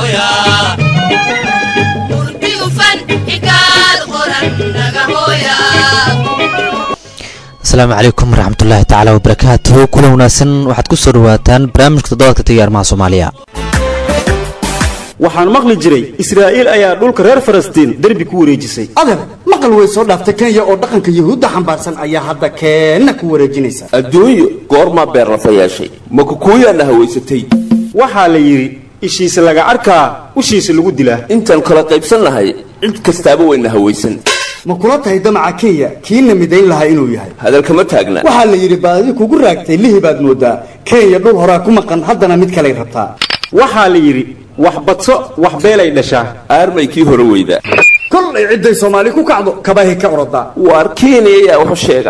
asalaamu calaykum waraxmatullaahi tacaala wabarakaatuhu kulan wanaagsan waxaad ku soo dhawaataan barnaamijka toddobaadka tayyaarmaha soomaaliya waxaan maqli jiray israa'iil ayaa dhulka reer falastiin derbi ku wareejisay adeer maqal way soo dhaaftay kenya oo dhaqanka yuhuudda xambaarsan ayaa hadda keenna ku wareejinaysa adduunyo goormaa beerlafa yeeshay ma kukuuyaana hawaysatay waxaa la yidhi ishiisa laga arkaa ushiisa lagu dilaa intaan kala qaybsannahay cid kastaaba wayna hawaysan ma kula tahay damaca kenya kiina midayn lahaa inuu yahay hadalkama taagna waxaa la yidhi baadi kugu raagtay lihi baad moodaa kenya dhul horaa ku maqan haddana mid kaley rabtaa waxaa la yidhi wax badso wax beelay dhashaa aarmay kii hore weyda kolay cidday soomaali ku kacdo kabahay ka orodaa waar kenya ayaa waxu sheega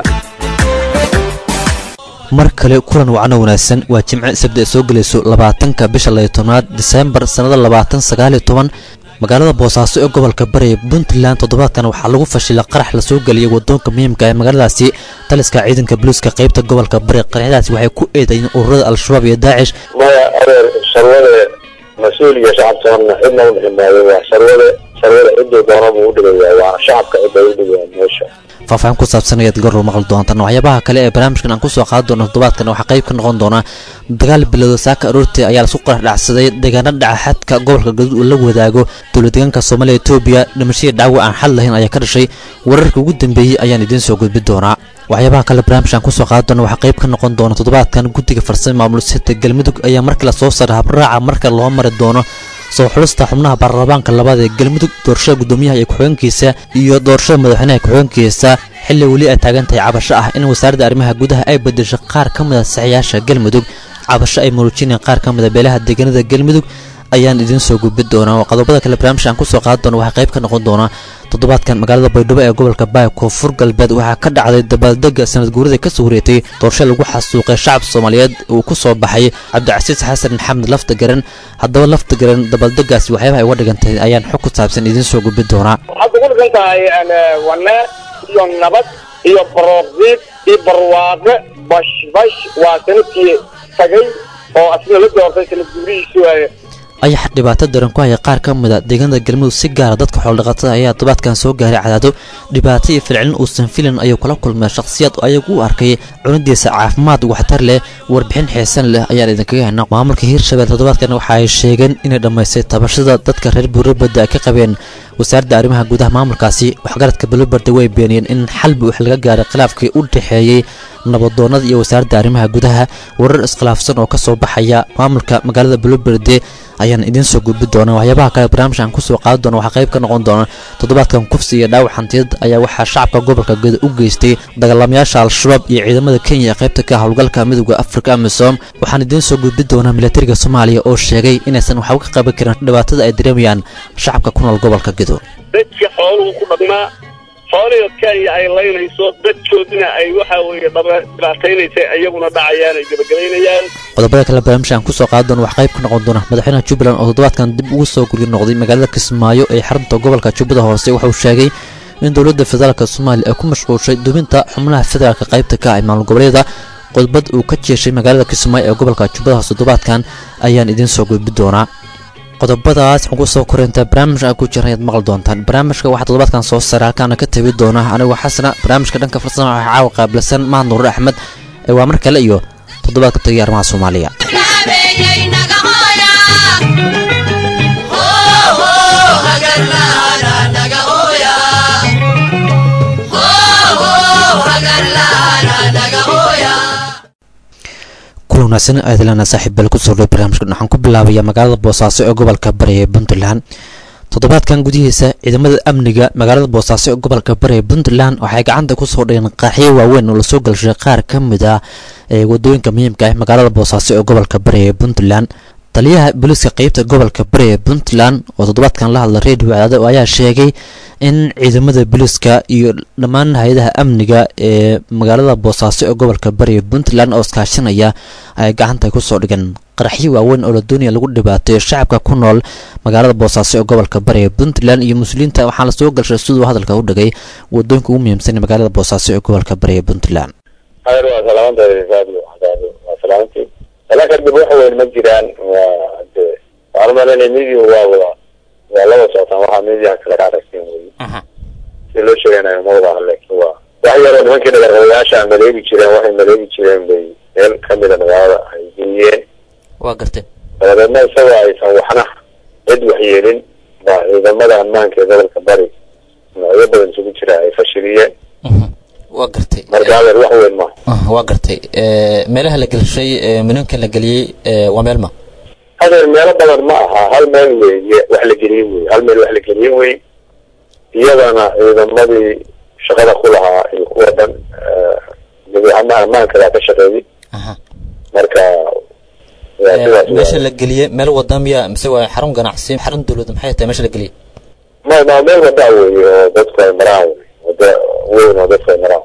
mar kale kulan wacno wanaagsan waa jimce sabti ay soo gelayso labaatanka bisha layo tobnaad diseembar sannada labaatan sagaaliyo toban magaalada boosaaso ee gobolka bari puntland toddobaadkan waxaa lagu fashilay qarax lasoo geliyay wadoonka muhiimka ee magaaladaasi taliska ciidanka boliiska qaybta gobolka bari qaraxyadaasi waxay ku eedayiin ururada al-shabaab iyo daacish maya adeer sarwade mas-uul iyo shacabtoonna cidna u dhixi maayo waa sarwade sarwade cidduu doona buu u dhigayaa waana shacabka cidday u dhigayaan meesha faahfaahin ku saabsan ayaad garor maqli doontaan waxyaabaha kale ee barnaamijkan aan kusoo qaadi doono toddobaadkan waxaa qayb ka noqon doona dagaal bilowda saaka aroortii ayaa lasku qarax dhacsaday deegaana dhaca xadka gobolka gaduud uu la wadaago dowla deegaanka soomaaliya etoobiya dhimashadii dhaawac aan xal lahayn ayaa ka dhashay wararka ugu dambeeyey ayaan idiin soo gudbi doonaa waxyaabaha kale barnaamijkan kusoo qaadi doona waxaa qayb ka noqon doona toddobaadkan guddiga farsame maamul sita galmudug ayaa markii lasoo saaray habraaca marka loo mari doono soo xulista xubnaha baarlamaanka labaad ee galmudug doorashada guddoomiyaha iyo ku-xigeenkiisa iyo doorashada madaxweynaha ku-xigeenkiisa xilli weli ay taagan tahay cabasho ah in wasaaradda arrimaha gudaha ay bedesho qaar ka mid a saxiyaasha galmudug cabasho ay muujinayaan qaar ka mid a beelaha deegaanada galmudug ayaan idiin soo gudbi doonaa qodobada kale barnaamijka aan kusoo qaadi doona waxaa qayb ka noqon doona toddobaadkan magaalada baydhabo ee gobolka baay koonfur galbeed waxaa ka dhacday dabaaldega sanad guurida kasoo horeetay doorasho lagu xasuuqay shacabka soomaaliyeed uu ku soo baxay cabdicasiis xasan maxamed lafta garan haddaba lafta garan dabaaldegaasi waxyaabaha ay uga dhigantahay ayaan xog ku saabsan idiin soo gudbi doonaa waxaad ugu dhigan tahay wanee iyo nabad iyo baroordiid iyo barwaaqe bashbash waa sanadkii tagay oo asna la doortay sanad guurihiisu ayax dhibaato daran ku haya qaar ka mid a deegaanada galmudug si gaara dadka xoolodhaqatada ayaa todobaadkan soo gaaray cadaado dhibaato iyo filcilin uusan filan ayuu kula kulmay shakhsiyaad oo ayagu u arkay cunidiisa caafimaad waxtar leh warbixin xiisan leh ayaan idinkaga hena maamulka hiirshabelle toddobaadkan waxa ay sheegeen inay dhammaystay tabashada dadka reer buurabadda ay ka qabeen wasaaradda arrimaha gudaha maamulkaasi waxgaradka bulobarda way beeniyeen in xalbi wax laga gaaray khilaafkii u dhexeeyey nabadoonnada iyo wasaaradda arrimaha gudaha warar iskhilaafsan oo ka soo baxaya maamulka magaalada buloberde ayaan idiin soo gudbi doonaa waxyaabaha kale barnaamijkan kusoo qaadi doona waxaa qayb ka noqon doona toddobaadkan kufsi iyo dhaawac hantiyad ayaa waxaa shacabka gobolka geda u geystay dagaalamayaasha al-shabaab iyo ciidamada kenya ee qaybta ka howlgalka midooda afrika amisom waxaan idiin soo gudbi doonaa milatariga soomaaliya oo sheegay inaysan waxba ka qaban karin dhibaatada ay dareemayaan shacabka ku nool gobolka gedo dadka xooluhu ku dhaqmaa xoolihii kenya ay laynayso dadkoodina ay waxa weeye dhibaataynaysa iyaguna dhacayaan ay gebagabaynayaan qodobada kale barnaamijkan kusoo qaadi doona wax qayb ka noqon doona madaxweynaha jubbaland oo toddobaadkan dib ugu soo guryo noqday magaalada kismaayo ee xarunta gobolka jubbada hoose wuxuu sheegay in dowladda federaalk soomaaliya ay ku mashquulshay dubinta xubnaha federaalka qaybta ka ah maamul goboleeda qodbad uu ka jeeshay magaalada kismaayo ee gobolka jubbada hoose toddobaadkan ayaan idiin soo gudbi doonaa qodobadaas ugu soo korinta barnaamijka ku jira ayaad maqli doontaan barnaamijka waxaa toddobaadkan soo saaray halkaana ka tabi doona anigoo xasana barnaamijka dhanka farsama waxaa caawa qaabilsan mahad nuur axmed ee waa mar kale iyo toddobaadka tagay arrimaha soomaaliya kulan wanaagsan aadilana saaxiib beel kusoo dhow barnaamijkan waxaan ku bilaabaya magaalada boosaaso ee gobolka bari ee puntland toddobaadkan gudihiisa ciidamada amniga magaalada boosaaso ee gobolka bari ee puntland waxay gacanta kusoo dhigeen qaaxyo waaweyn oo lasoo galshay qaar ka mid ah ee wadooyinka muhiimka ah magaalada boosaaso ee gobolka bari ee puntland taliyaha booliiska qeybta gobolka bari ee puntland oo toddobaadkan la hadla redio cadaado ayaa sheegay in ciidamada booliiska iyo dhammaan hay-adaha amniga ee magaalada boosaaso ee gobolka bari ee puntland oo iskaashanaya ay gacanta kusoo dhigeen qaraxyo waaweyn oo la doonaya lagu dhibaateeyo shacabka ku nool magaalada boosaaso ee gobolka bari ee puntland iyo muslimiinta waxaa lasoo galshay siduu hadalka u dhigay wadooyinka ugu muhiimsan ee magaalada boosaaso ee gobolka bari ee puntland hayr waa salaamantahay waa salaamantii salaa kadib wax weyn ma jiraan waa de waxaan umalanaya media waa wada waa laba socotaan waxaa mediaha kale ka aragteen wey si loo sheeganayo ma wada aha laakiin waa wax yaroo nimankii dhagarqabayaasha maleegi jireen waxay maleegi jireen bay meel kamida magaalada ay geliyeen waa gartay dabadeedna isagoo aysan waxna cid waxyeelin baa ciidamada ammaanka ee gobolka bari noocyo badan isugu jira ay fashiliyeen waa gartay marka adeer wax weyn maaha Ah, waa gartay Eh, meelaha la gelshay eh, minanka la geliyey eh, waa meel ma adeer meelo badan ma aha hal meel weeye wax la geliye wey hal meel wax la geliye wey iyadana ciidamadii shaqada ku lahaa iyo kuwa dhan dabeecama ammaanka baa ka shaqeeyey Aha. marka waa Eh, sidaas meesha waay. la geliyey meel wada miya mise waa xarun ganacsi xarun dowlad maxay tahay meesha la geliyey ma ma meel wadaa weeye oo dadku ay maraan wey wada weyn oo dadku ay maraan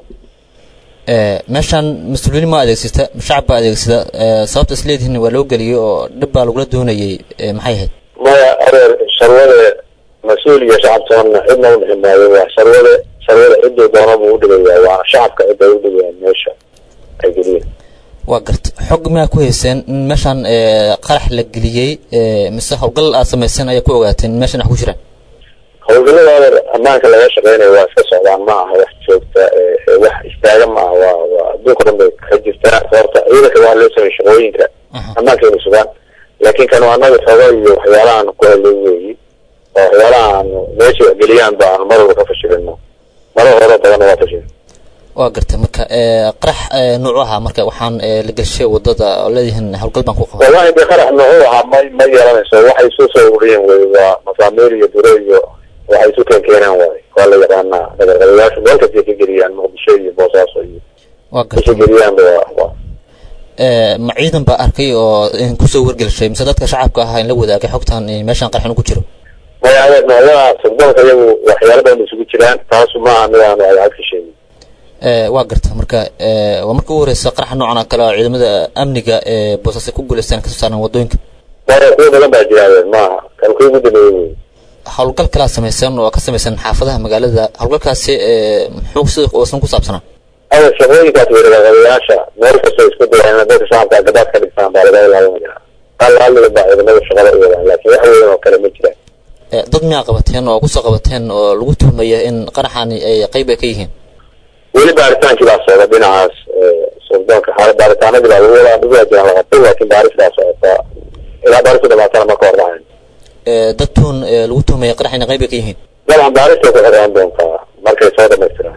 Eh, meeshan mas-uuliyiin ma adeegsata shacab baa adeegsada Eh, sababta is leedihiin waa loo geliyey oo dhib baa lagula doonayey eh, maxay ahayd maya adeer sharwade mas-uul iyo shacab toonna cidna u dhixi maayo waa sharwade sharwade ciduu doona buu udhigayaa waa shacabka cidda ay udhigayaan meesha ay geliyeen waa gartay xog miyaa ku hayseen in meeshan eh, qarax la geliyey eh, mise howlgal aad samayseen ayaa ku ogaateen in meeshan wax ku jiraan howlgallada adeer ammaanka laga shaqeynayo waa iska socdaan ma aha wax joogta ee ee wax istaaga ma aha waa waa adduunka dhan bay ka jirtaa sababta ciidanka waa loo sameeyey shaqooyinka ammaanka inay sugaan laakiin kan waa anaga xogo iyo waxyaalahan ku helay weeyi oo waxyaalaha aanu meesha wax geliyaan ba aanu mar walba ka fashilino marar hore badanna waa fashilin waa gartay marka eh, qarax eh, nuucu ahaa marka waxaan eh, la gelshay wadada oo leedihiin howlgal baan ku qabay wallahi de qarax nuuxuu ahaa ma ma yeelanayso waxay isu soo ururiyeen wey waa masaamiir iyo duro iyo waxay isu keen keeneen waay waa la yaqaanaa dhagarqabayaashu meel kastay ka geliyaan muqdisho iyo boosaaso iyo waa kasoo gartay geliyaanba waa waa Eh, ma ciidan baa arkay oo in kusoo wargelshay mise dadka shacabka ahaa in la wadaagay xogtan in meeshan qaraxin ku jiro maya adeer noocyada sugdoonka iyagu waxyaalo badan isugu jiraan taasu ma aha mid aanu ay ka sheegin Eh, waa garta marka eh, waa marka ugu horeysa qaraxa noocan oo kale oo ciidamada amniga ee boosaaska ku guuleystaan kasoo saaran wadooyinka maya kuwa badan baa jira adeer ma aha kan kuwa ugu dambeeyey wey howlgal kalaa samaysan oo ka samaysan xaafadaha magaalada howlgalkaasi eh, muxuu sida uusan ku saabsanaa adeer shaqooyinkaas wey dhagarqabayaasha meel kastoo isku dayaan inay dadka shacabka gabaad ka dhigtaan baa laga ilaalinaya hal halliga baa ciidamada shaqada u wadaan laakiin wax weyn oo kale ma jiraan Eh, dad miyaa qabateen oo kusoo qabateen oo lagu tuhmaya in qaraxani ay qayb ay ka yihiin weli baaritaankii baa socda dhinacaas sugdoonka xaala baaritaanadii baa lagu wadaa dhibaa jiraan la qabtay laakiin baaris baa socota ilaa baaristu dhamaatana ma ka hor dhacayn Eh, dad tuun eh, lagu tuhmaya qarax inay qayb ay ka yihiin dabcan baaristay ku xiraan doontaa markay soo dhamaystiraan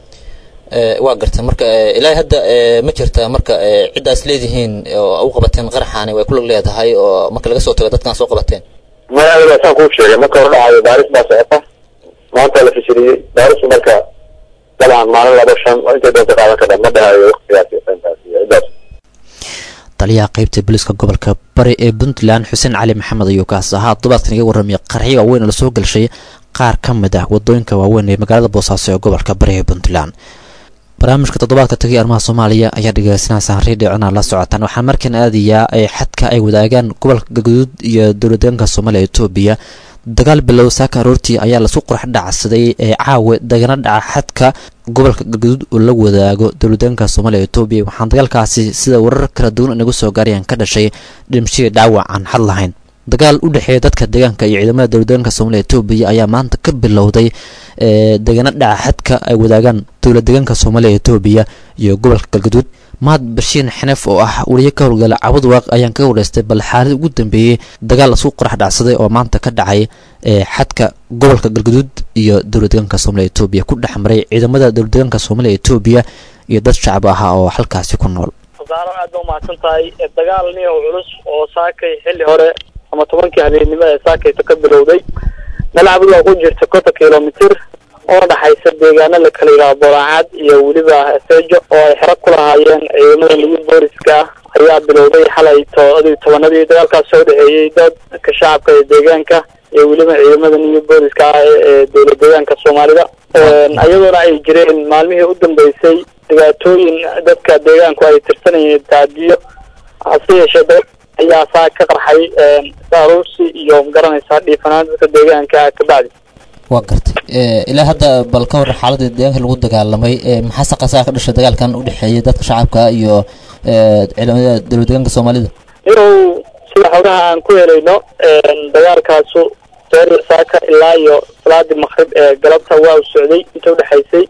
Eh, waa garta marka eh, ilaahay hadda eh, ma jirta marka eh, ciddaas leedihiin oo u qabateen qaraxani way ku lug leedahay oo marka laga soo tago dadkan soo qabateen maya adiga saan kuu sheegay marka hor dhacayo baaris baa socota maanta la fashiliyey baaristu marka dabcan maalin laba shan oo intay doonta qaadan kadha ma dhahayo waqtigaas iyo intaas iyo ciddaas taliyaha qaybta booliiska gobolka bari ee puntland xuseen cali maxamed ayuu kaas ahaa todobaadkan iga warramaya qarxyo waaweyn oo lasoo gelshay qaar ka mid ah wadooyinka waaweyn ee magaalada boosaaso ee gobolka bari ee puntland barnaamijka toddobaadka tagay arrimaha soomaaliya ayaa dhegeysanaysaa redio cunaa la socotaan waxaa markan aadayaa ee xadka ay wadaagaan gobolka galguduud iyo dowladdeegaanka soomaaliya ee etoobiya dagaal bilow saaka aroortii ayaa lasu qorax dhacsaday ee caawe dagana dhaca xadka gobolka galguduud oo la wadaago dowladdeegaanka soomaaliya ee etoobiya waxaan dagaalkaasi sida warar kala duwan inagu soo gaarayaan ka dhashay dhimashadii dhaawac aan xad lahayn dagaal u dhexeeya dadka deegaanka iyo ciidamada dowladdeegaanka soomaaliya etoobiya ayaa maanta ka bilowday ee degana dhaca xadka ay wadaagaan dowlad deegaanka soomaaliya etoobiya iyo gobolka galguduud mahad bashiin xeneef oo ah weliye ka howlgala cabad waaq ayaan ka horeystay bal xaalad ugu dambeeyey dagaal lasku qorax dhacsaday oo maanta ka dhacay ee xadka gobolka galguduud iyo dowlad deegaanka soomaaliya etoobiya ku dhex maray ciidamada dowlad deegaanka soomaaliya etoobiya iyo dad shacab ahaa oo halkaasi ku nool wasaaro aad ba umahadsan tahay dagaal nin oo culus oo saakay xilli hore ama tobankii habeennimo ee saakayto ka bilowday malacbud waa ku jirta konton kilomitir oo dhaxaysa deegaano la kala yidhaha boolaacad iyo weliba seejo oo ay xero ku lahaayeen ciidamada lagu booliska ayaa bilowday xalay toodii tobanadii dagaalkaas soo dhexeeyey dadka shacabka ee deegaanka iyo weliba ciidamada new booliska ah ee dowlad deegaanka soomaalida iyadoona ay jireen maalmihii u dambeysay dhibaatooyin dadka deegaanku ay tirsanayeen taadiyo hase yeeshee dagaal ayaa saa ka qarxay saaruursi iyo magaranaysaa dhiifanaan dadka deegaanka kabacdi waa gartay ilaa hadda bal ka waran xaaladda deegaanka lagu dagaalamay maxaa saqasaa ka dhashay dagaalkan u dhexeeyay dadka shacabka iyo ciidamada dowlad deegaanka soomaalida irow sida xogaha aan ku helayno dagaalkaasu seeri saaka ilaa iyo salaadii maqrib ee galabta waa u socday inta udhexaysay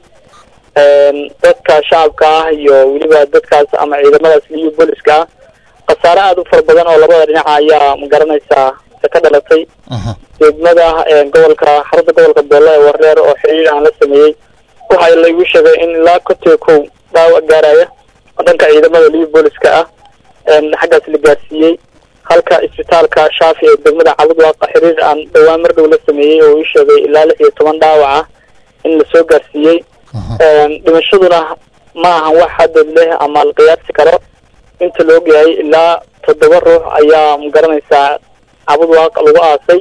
dadka shacabka ah iyo weliba dadkaas ama ciidamadaas liyo booliska ah khasaare aada u fara badan oo labada dhinaca ayaa magaranaysaa ka dhalatay degmada gobolka xarunta gobolka boole ee wareer oo xiriir aan la sameeyey waxaa laygu sheegay in ilaa kontiga kow dhaawac gaaraya oo dhanka ciidamada liyo booliska ah xaggaas la gaarsiiyey halka isbitaalka shaafi ee degmada cabudwaaqa xiriir aan dhawaan mar dhow la sameeyey oo ii sheegay ilaa lix iyo toban dhaawac ah in lasoo gaarsiiyey dhimashaduna ma ahan wax hadad leh ama la qiyaasi karo inta la ogyahay ilaa toddoba ruux ayaa magaranaysaa cabudwaaq lagu aasay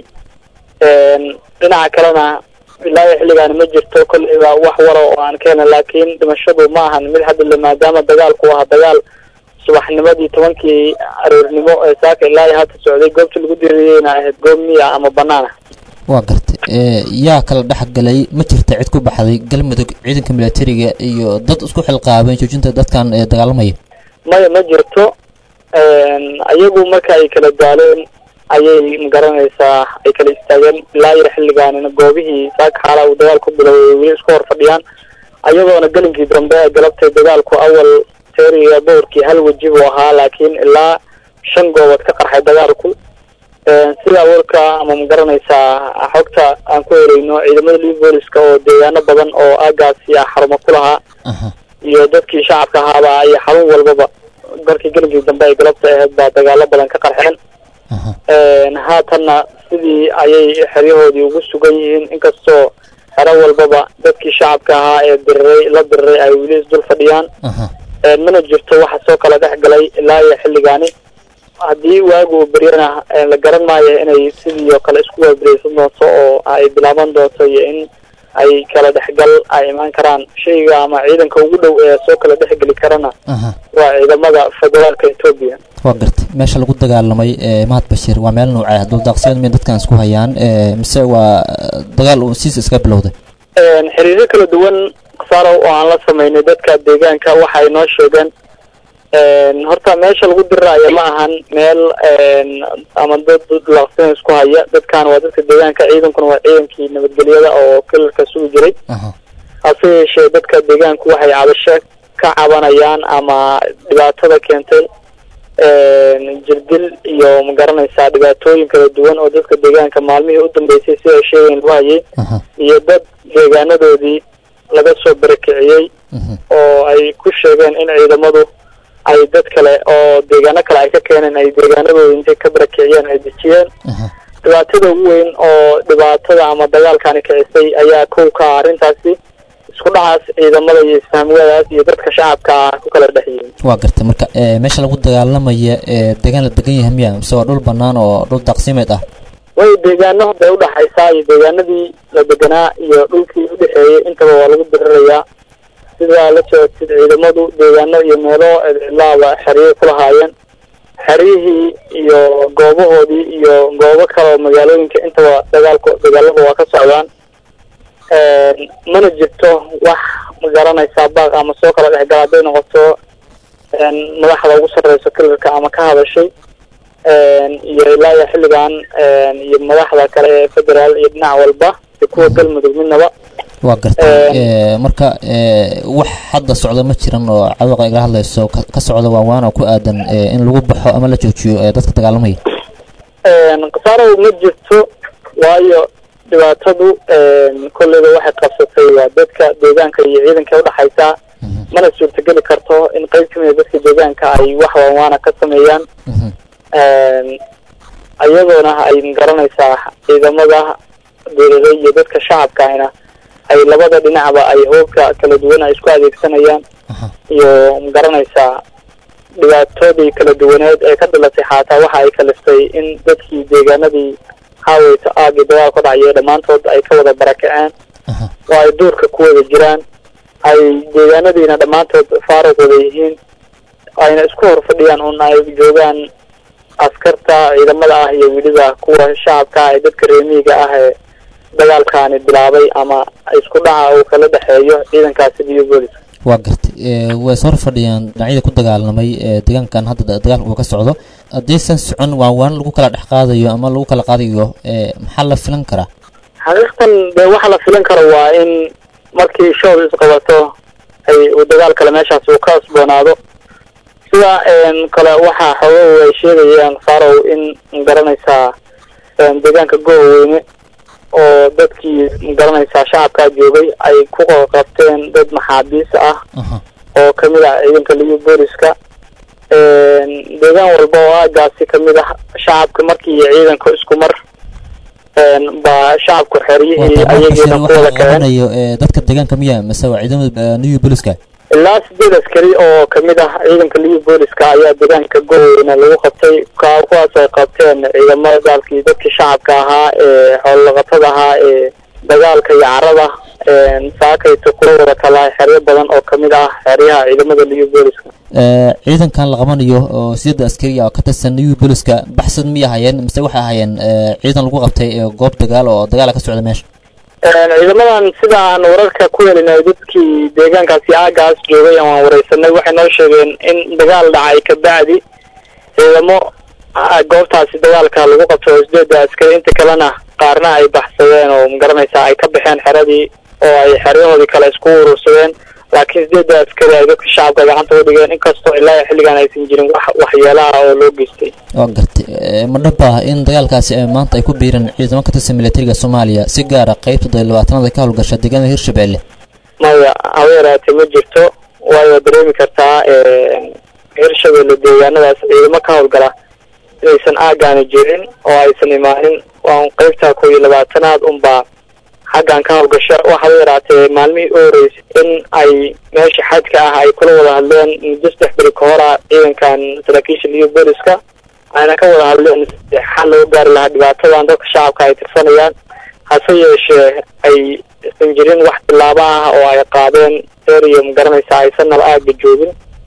dhinaca kalena ilaa iyo xilligaani ma jirto kolleyba wax wara oo aan ka helin laakiin dhimashadu ma ahan mid hadda maadaama dagaalku ahaa dagaal subaxnimadii tobankii aroornimo ee saaka ilaa iyo hadda socday goobta lagu diririyeyna ahayd goob miya ama banaan ah waa gartay yaa kala dhex galay ma jirta cid ku baxday galmudug ciidanka milatariga iyo dad isku xilqaabeen joojinta dadkan dagaalamaya maya ma jirto ayagu marka ay kala daaleen ayay magaranaysaa ay kala istaageen ilaa iyo xilligaanina goobihii saaka xaalaa uu dagaal ku biloway ay weli isku hor fadhiyaan ayadoona gelinkii dambe ee galabtay dagaalku awal teeriga boorkii hal weji buu ahaa laakiin ilaa shan goobood ka qarxay dagaalku sida warka ama magaranaysaa xogta aan ku helayno ciidamada liv booliska oo deegaano badan oo aagaasi ah xarumo ku lahaa iyo dadkii shacabka ahaaba ay xarun walbaba markii gelinkii dambe ay galabta ahayd baa dagaalo badan ka qarxeen haatanna sidii ayay xeryahoodii ugu sugan yihiin inkastoo xero walbaba dadkii shacabka ahaa ee diriray la diriray ay weli isdul fadhiyaan mana jirto waxa soo kala dhex galay ilaa iyo xilligaani haddii waagu beryana la garan maayo inay sidii oo kale isku waabereysan doonto oo ay bilaaban doonto iyo in ay kala dhexgal ay imaan karaan shayga ama ciidanka ugu dhow ee soo kala dhexgeli karana waa ciidamada federaalka etoobiya waa gartay meesha lagu dagaalamay mahad bashiir waa meel nuucee duldaaqsimeed may dadkan isku hayaan mise waa dagaal uu siis iska bilowday xiriiryo kala duwan khasaaro oo aan la sameynay dadka deegaanka waxay noo sheegeen horta meesha lagu diriraayo ma ahan meel ama dad dulaaqsina isku haya dadkan waa dadka deegaanka ciidankuna waa ciidankii nabadgelyada oo kalarka sugi jiray hase yeeshee dadka deegaanku waxay cabasho ka cabanayaan ama dhibaatada keentay jirdil iyo magaranaysaa dhibaatooyin kala duwan oo dadka deegaanka maalmihii u dambeysay si ay sheegayn lagu hayay iyo dad deegaanadoodii laga soo barakiciyey oo ay ku sheegeen in ciidamadu ay dad kale oo deegaano kale ay ka keeneen ay deegaanadooda intay ka barakiciyeen ay dejiyeen dhibaatada ugu weyn oo dhibaatada ama dagaalkani kicisay ayaa kow ka ah arrintaasi isku dhacaas ciidamada iyo isfahmiyadaas iyo dadka shacabka ah ku kala dhex yihiin waa gartay marka meesha lagu dagaalamaya deegaan la degan yahay miya mise waa dhul banaan oo dhul daaqsimeed ah way deegaano bay udhaxaysaa iyo deegaanadii la deganaa iyo dhulkii udhexeeyey intaba waa lagu dirirayaa sidaa la socodsid ciidamadu deegaano iyo meelo cidlaaba xeriyay ku lahaayeen xeryihii iyo goobahoodii iyo goobo kale oo magaalooyinka intaba dagaalku dagaalada waa ka socdaan mana jirto wax magaranaysaa baaq ama soo kala dhexgala hadday noqoto madaxda ugu sarreyso kalarka ama ka hadashay iyo ilaa iyo xilligan iyo madaxda kale ee federaal iyo dhinac walba iyo kuwa galmudug midnaba waa gartay marka wax hadda socda ma jiran oo cawaqa igala hadlayso ka socda waawaan oo ku aadan in lagu baxo ama la joojiyo dadka dagaalamaya khasaaro ma jirto waayo dhibaatadu kolleyba waxay qabsatay waa dadka deegaanka iyo ciidanka udhexaysaa mana suurtageli karto in qeyb kamida dadka deegaanka ay wax waanwaana ka sameeyaan iyadoona ay magaranaysaa ciidamada dowladay iyo dadka shacabkaahina ay labada dhinacba ay hoobka kala duwan ay isku adeegsanayaan iyo magaranaysaa dhibaatoodii kala duwaneed ee ka dhalatay xaataa waxa ay kaliftay in dadkii deegaanadii haaweyto aagii dagaal ka dhacyo dhammaantood ay ka wada barakaceen oo ay duurka ku wada jiraan ay deegaanadiina dhammaantood faaruq wada yihiin ayna isku hor fadhiyaan un ay joogaan askarta ciidamada ah iyo weliba kuwa shacabka ah ee dadka reemiyiga ah ee dagaalkaani bilaabay ama isku dhaca uu kala dhexeeyo ciidankaasi iyo booliska waa gartay way soo hor fadhiyaan dhinacyada ku dagaalamay deegaankan hadda dagaalka uu ka socdo haddaysan socon waa waan lagu kala dhex qaadayo ama lagu kala qaadayo maxaa la filan karaa xaqiiqtan dee waxa la filan karo waa in markii show isqabato ay uu dagaal kale meeshaas uu ka asboonaado sida kale waxaa xoogahu ay sheegayaan faarow in magaranaysaa deegaanka gooweyne oo dadkii magaranaysaa shacabkaa joogay ay ku qabteen dad maxaabiis ah oo kamid ah ciidanka liyo booliska deegaan walba oo aagaasi kamid ah shacabka markii iyo ciidanka isku mar baa shacabku xeryihii ayagiina ku wada kaceen dadka deegaanka miya mise waa ciidamada new booliska ilaa sideed askari oo kamid ah ciidanka liyo booliska ayaa deegaanka gooweyne lagu qabtay kuwaas ay qabteen ciidamada daalkii dadkii shacabka ahaa ee xoololaqatada ahaa ee dagaalka iyo carada saakayta kula wada talaa xeryo badan oo kamid ah xeryaha ciidamada liyo booliska ciidankan la qabanayo oo sideeda askari oo ka tirsan new booliska baxsad miyay hayeen mise waxay ahaayeen ciidan lagu qabtay goob dagaal oo dagaala ka socda meesha ciidamadan sida aan wararka ku helinay dadkii deegaankaasi aagaas joogay aan wareysanay waxay noo sheegeen in dagaal dhacay kabacdi ciidamo goobtaasi dagaalka lagu qabto oo sideeda askari inta kalena qaarna ay baxsadeen oo magaranaysaa ay ka baxeen xeradii oo ay xeryahoodii kale isku urursadeen laakiin sideeda askari ay dadka shacabka gacanta u dhigeen inkastoo ilaa xilligan aysan jirin wax waxyeelaha oo loo geystay waa gartay ma dhab ah in dagaalkaasi maanta ay ku biireen ciidamo ka tirsan militariga soomaaliya si gaara qeybta todobaatanada ka howlgasha deegaanada hirshabelle maya haba yaraatee ma jirto waayo dareemi kartaa hirshabelle deegaanadaas ciidamo ka howlgala inaysan aagaani jirin oo aysan imaanin waan qeybta koo iyo labaatanaad unbaa xaggan ka howlgasha waxaaba yaraatee maalmihii u horeysay in ay meesha xadka ah ay kula wada hadleen muddo saddex beri ka hor ah ciidankan saraakiisha liyo booliska ayna ka wada hadleen xal loo gaari lahaa dhibaatadan dadka shacabka ay tirsanayaan hase yeeshee ay isan jirin wax tilaabo ah oo ay qaadeen eriya magaranaysa aysan naba aaga joogin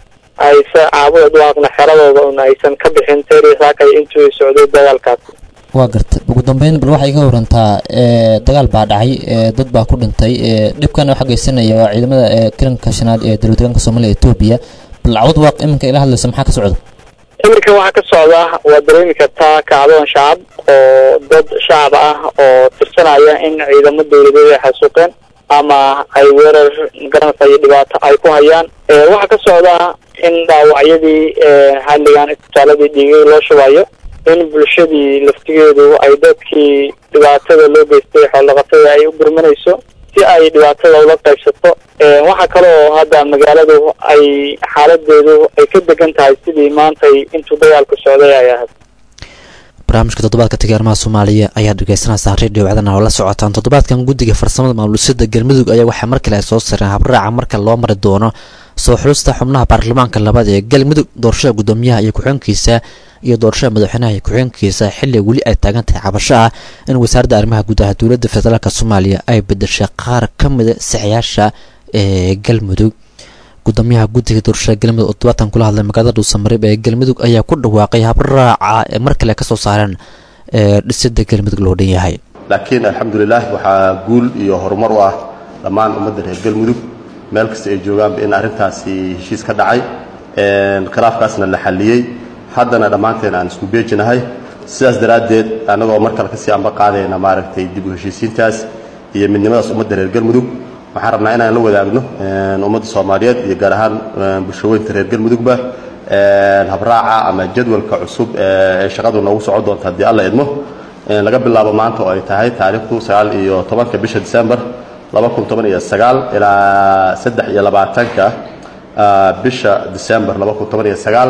ayse caabuda dhawaaqna xeradooda un aysan ka bixin teriya saakay intuu socday dagaalkaasi waa garta ugu dambeyn bal waxay ka warantaa dagaal baa dhacay dad baa ku dhintay dhibkana waxaa geysanaya waa ciidamada karanka shanaad ee dowlad deegaanka soomaaliya etoobiya bal cawad waaq iminka ila hadlayso maxaa ka socda iminka waxaa ka socda waa dareemi kartaa kacdoon shacab oo dad shacab ah oo tirsanaya in ciidamo dowladeed ay xasuuqeen ama ay weerar magaranaysa iyo dhibaato ay ku hayaan waxaa ka socda in dhaawacyadii xalligan isbitaaladii dhiigay loo shubayo in bulshadii laftigeedu ay dadkii dhibaatada loo geystay xoolaqatada ay u gurmanayso si ay dhibaatada ula qaybsato waxaa kale oo hadda magaaladu ay xaaladeedu ay ka degan tahay sidii maantay intuu dagaalku socday ay ahayd barnaamijka toddobaadka tigaarmaha soomaaliya ayaa dhegeysanaysaa radio wacdana oo la socotaan toddobaadkan guddiga farsamada maamulusada galmudug ayaa waxaa mar kale ay soo sareen habraaca marka loo mari doono soo xulusta xubnaha baarlamaanka labaad ee galmudug doorashada guddoomiyaha iyo ku-xeenkiisa iyo doorashada madaxweynaha iyo ku-xeenkiisa xilli weli ay taagan tahay cabasho ah in wasaaradda arrimaha gudaha dowladda federaalk soomaaliya ay bedeshay qaar ka mida saxyaasha ee galmudug gudoomiyaha guddiga doorashada galmudug oo todobaatan kula hadlay magaalada dhuusamareeb ee galmudug ayaa ku dhawaaqay habraaca ee mar kale kasoo saareen ee dhisida galmudug loo dhan yahay laakiin alxamdulilah waxaa guul iyo horumar u ah dhammaan ummadda reer galmudug meel kasta ay joogaanba in arrintaasi heshiis ka dhacay khilaafkaasna la xalliyey haddana dhammaanteen aan isku beejinahay sidaas daraaddeed annagoo mar kale kasii amba qaadayna maaragtay dib u heshiisiintaas iyo midnimadaas ummadda reer galmudug waxaan rabnaa inaan la wadaagno ummadda soomaaliyeed iyo gaar ahaan bulshaweynta reer galmudugba habraaca ama jadwalka cusub ee shaqadu noogu socon doonta haddii alla idmo laga bilaabo maanta oo ay tahay taariikhdu sagaal iyo tobanka bisha december laba kun toban iyo sagaal ilaa saddex iyo labaatanka bisha december laba kun toban iyo sagaal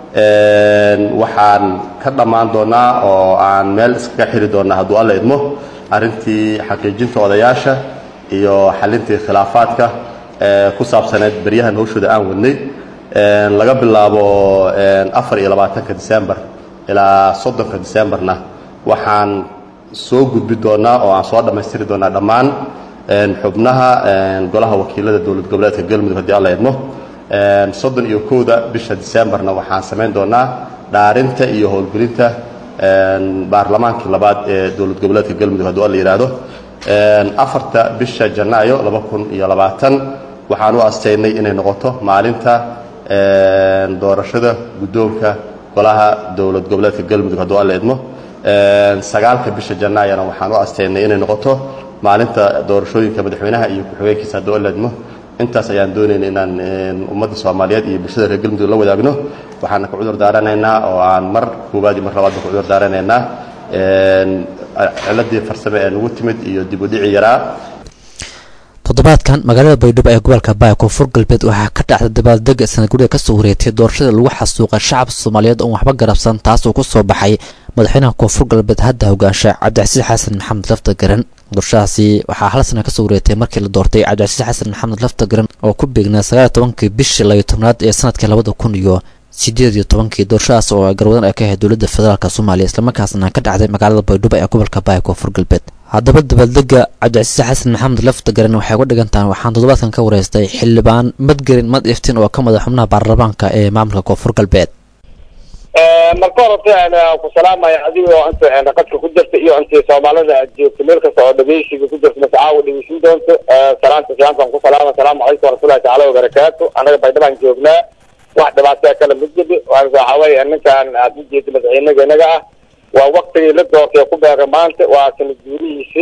waxaan ka dhammaan doonaa oo aan meel iskaga xiri doonaa hadduu alla idmo arrintii xaqiijinta odayaasha iyo xalintii khilaafaadka ku saabsaneed beryahan hawshooda aan wadnay laga bilaabo afar iyo labaatanka december ilaa soddonka decemberna waxaan soo gudbi doonaa oo aan soo dhammaystiri doonaa dhammaan xubnaha golaha wakiilada dowlad goboleedka galmudug haddii alla idmo soddon iyo kowda bisha decemberna waxaan samayn doonaa dhaarinta iyo howlgelinta baarlamaankii labaad ee dowlad goboleedka galmudug hadduu alla yidhaahdo afarta bisha janaayo laba kun iyo labaatan waxaan u astaynay inay noqoto maalinta doorashada guddoonka golaha dowlad goboleedka galmudug hadduu alla idmo sagaalka bisha janaayana waxaan u asteynay inay noqoto maalinta doorashooyinka madaxweynaha iyo ku-xigeenkiisa hadduu alla idmo intaas ayaan doonayna inaan ummadda soomaaliyeed iyo bulshada reer galmudug la wadaagno waxaana ka cudur daaranaynaa oo aan mar koowaad iyo mar labaadba ka cudur daaranaynaa ciladii farsame ee nagu timid iyo dib u dhici yaraa toddobaadkan magaalada baydhabo ee gobolka baaya koonfur galbeed waxaa ka dhacday dabaaldega sanadguriga kasoo wareegtay doorashada lagu xasuuqay shacabka soomaaliyeed oon waxba garabsan taas oo ku soo baxay madaxweynaha koonfur galbeed hadda hogaansha cabdicasiis xasan maxamed lafta garan doorashadaasi waxaa hal sana kasoo wareegtay markii la doortay cabdicasiis xasan maxamed lafta garan oo ku beegnaa sagaaliyo tobankii bishii labiyo tobnaad ee sanadkii labada kun iyo sideed iyo tobankii doorashadaas oo garwadan ay ka ahayd dowladda federaalk soomaaliya islamarkaasna ka dhacday magaalada baydhabo ee gobolka baaya koonfur galbeed haddaba dabaaldega cabdicasiis xasan maxamed lafta garan waxay uga dhigan tahay waxaan toddobaadkan ka wareystay xildhibaan madgerin mad iftiin oo ka madax xubnaha baarlamaanka ee maamulka koonfur galbeed marka horta ku salaamaya adigoo inta qadka ku jirta iyo intii soomaalida aad joogto meel kasta oo dhegeysiga ku jirta mase caawa dhegeysin doonto salaanta islaamkaan ku salaama asalaamu calaykum warahmatullahi tacaala wabarakaatu annaga baydhabaan joognaa wax dhibaataa kala mid jibi waxa weeye ninkan aad u jeeda madaxweynaga inaga ah waa waktigii la doortay ku beega maanta waa sanad guurihiisi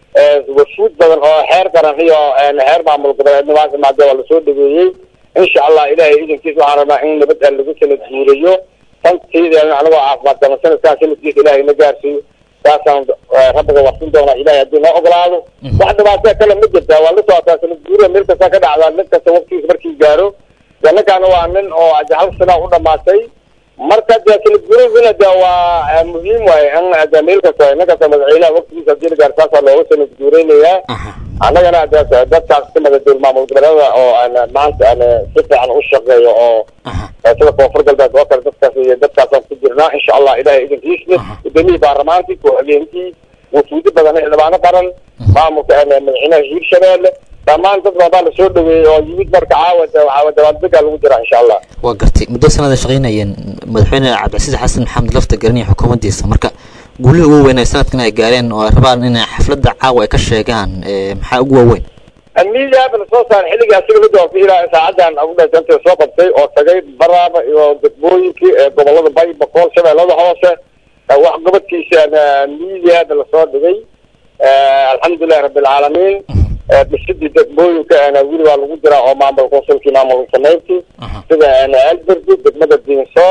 wafuud badan oo xeer qaran iyo xeer maamul goboleedna maanta maade waa lasoo dhaweeyey insha allah ilahay idankiisa waxaan rabnaa in nabad aan lagu sanad guuriyo tantiideena anagoo caafimaad qaba sanadkaan sanadkiisa ilahay na gaarsiiyo saasaan rabbiga warsin doonaa ilahay haddii noo ogolaado wax dhibaataa kale ma jirta waa la socotaa sanad guuriga meel kasta ka dhacdaa nin kasta waktigiisa markii gaaro de ninkaana waa nin oo hal sana u dhamaatay marka de sanad guuriguna de waa muhiim waaye in de meel kasta nin kasta madaxweynaha waktigiisa hadii la gaaro saasaa looga sanad guureynayaa annagana de dadkaas kamida dowla maamul goboleeda oo maanta si fiican u shaqeeyo oo sida koonfur galbeed oo kale dadkaas iyo dadkaasaan ku jirnaa insha allah ilahay idankiisna gudoomiyii baarlamaankii ku-xigeenkii wafuudi badan xildhibaano qaran maamulka madaxweynaha hiirshabeelle dhammaan dad badan baa lasoo dhaweeyey oo yimid marka caawa waxaa dabaaldega lagu jiraa insha allah waa gartay muddo sanada shaqaynayeen madaxweyne cabdicasiis xasan maxamed lafta garan iyo xukuumaddiisa marka guulihii ugu weyn ay sanadkan ay gaareen oo ay rabaan inay xafladda caawa ay ka sheegaan maxaa ugu waaweyn miidiyaaba lasoo saaray xilligii asiga la doortay ilaa saacadan agudhasanta soo qabtay oo tagay baraaba iyo degmooyinkii gobolada bay boqol shabeellada hoose wax gobodkiisa miidiyaaba lasoo dhigay alxamdulilahi rabbilcaalamiin dhisidii degmooyinka weli waa lagu jiraa oo maamul konsulkii maamul samayntii sida alberdi degmada dinsoor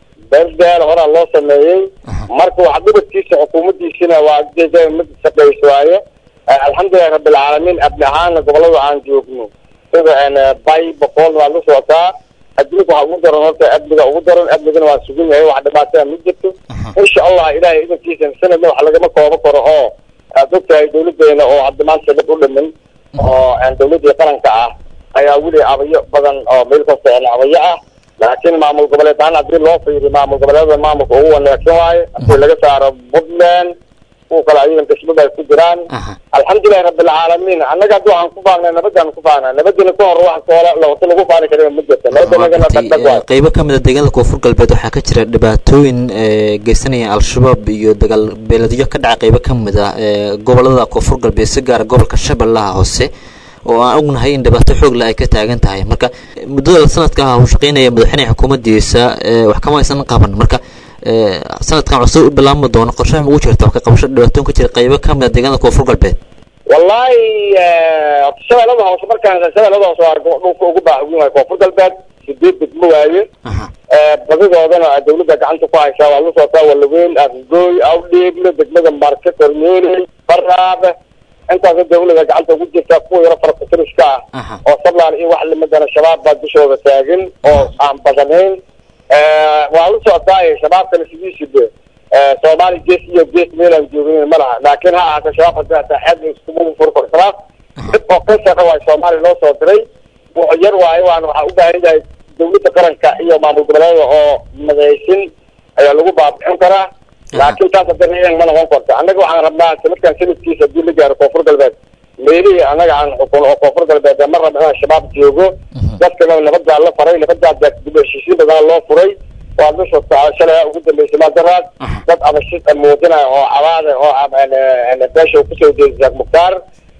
berdal horaa loo sameeyey marka wax gobodkiisa xukuumaddiisina waa mid shaqays waaye alxamdulilahi rabbilcaalamiin abni ahaana gobolada aan joogno sida bay boqol waa la socotaa adduunka waxaa ugu daran horta amniga ugu daran amnigana waa sugan yahay wax dhibaataa ma jirto insha allah ilahay idankiisa sanadna wax lagama koobo karo oo aad ogtahay dawladeena oo hadda maanta dad u dhimin oo dawladii qaranka ah ayaa weli abayo badan oo meel kasta abayo ah laakiin maamul goboleed ahaan haddii loo fiiriyo maamul goboleedada maamulka ugu wanaagsan waaye hadii laga saaro puntland kuwa kale ayagan dhismada ay ku jiraan alxamdulilahi rabbilcaalamiin annaga haddi waxaan ku faanay nabadaan ku faanaa nabadina ka hor wax koola lawata lagu faani kara ma jirta nabadanagana dhagdhag waay qeybo ka mid a deegaanada koonfur galbeed waxaa ka jira dhibaatooyin geysanaya al-shabaab iyo dagaal beeladyo ka dhaca qeybo ka mid a gobolada koonfur galbeed si gaara gobolka shabeellaha hoose oo aan ognahay in dhibaato xoogla ay ka taagan tahay marka muddada sanadka ah uu shaqeynaya madaxweynaha xukuumaddiisa wax kama aysan qaban marka sanadkan cusub u bilaabma doono qorshaha ugu jirta wax ka qabasho dhibaatoon ka jira qeybo ka mid a deegaanada koonfur galbeed wallahi shabeellada hoose markaan shabeellada hoose waa dhulka ugu baaxugin waaye koonfur galbeed sideed degmo waaye badidoodana dawladda gacanta ku haysaa waa la socotaa walaweyn afgooy awdheegle degmada marke kormeeley baraabe intaasa dawlada gacanta ugu jirta kuwa yaro farkutiriska ah oo sablaan iyo wax limadana shabaab baa dushooda taagan oo aan badanayn waa la socotaa shabaabkana sidiisiba soomaali gees iyo gees meelaan joogin ma laha laakiin ha ahaata shabaab hadii hataa xeed iskugu furi karo shabaab dib oo kansara waayo soomaaliya loo soo diray wuxuu yar waayo waan waxaa u baahan yahay dawladda qaranka iyo maamul goboleeda oo madaysin ayaa lagu baabixin karaa laakiin taas hadana ma noqon karto annaga waxaan rabnaa sanadkan sanadkiisa hadii la gaaro koonfur galbeed meelihii annaga aan xukun oo koonfur galbeed ma rabna inaan shabaab joogo dadkana nabadaa la faray nabadaa dib heshiisiin badan loo furay waa la soctaa shalay ugu dambeysay maadaraad dad abashid muujinaya oo cabaada oo beesha kusoo jeeda sheekh mukhtaar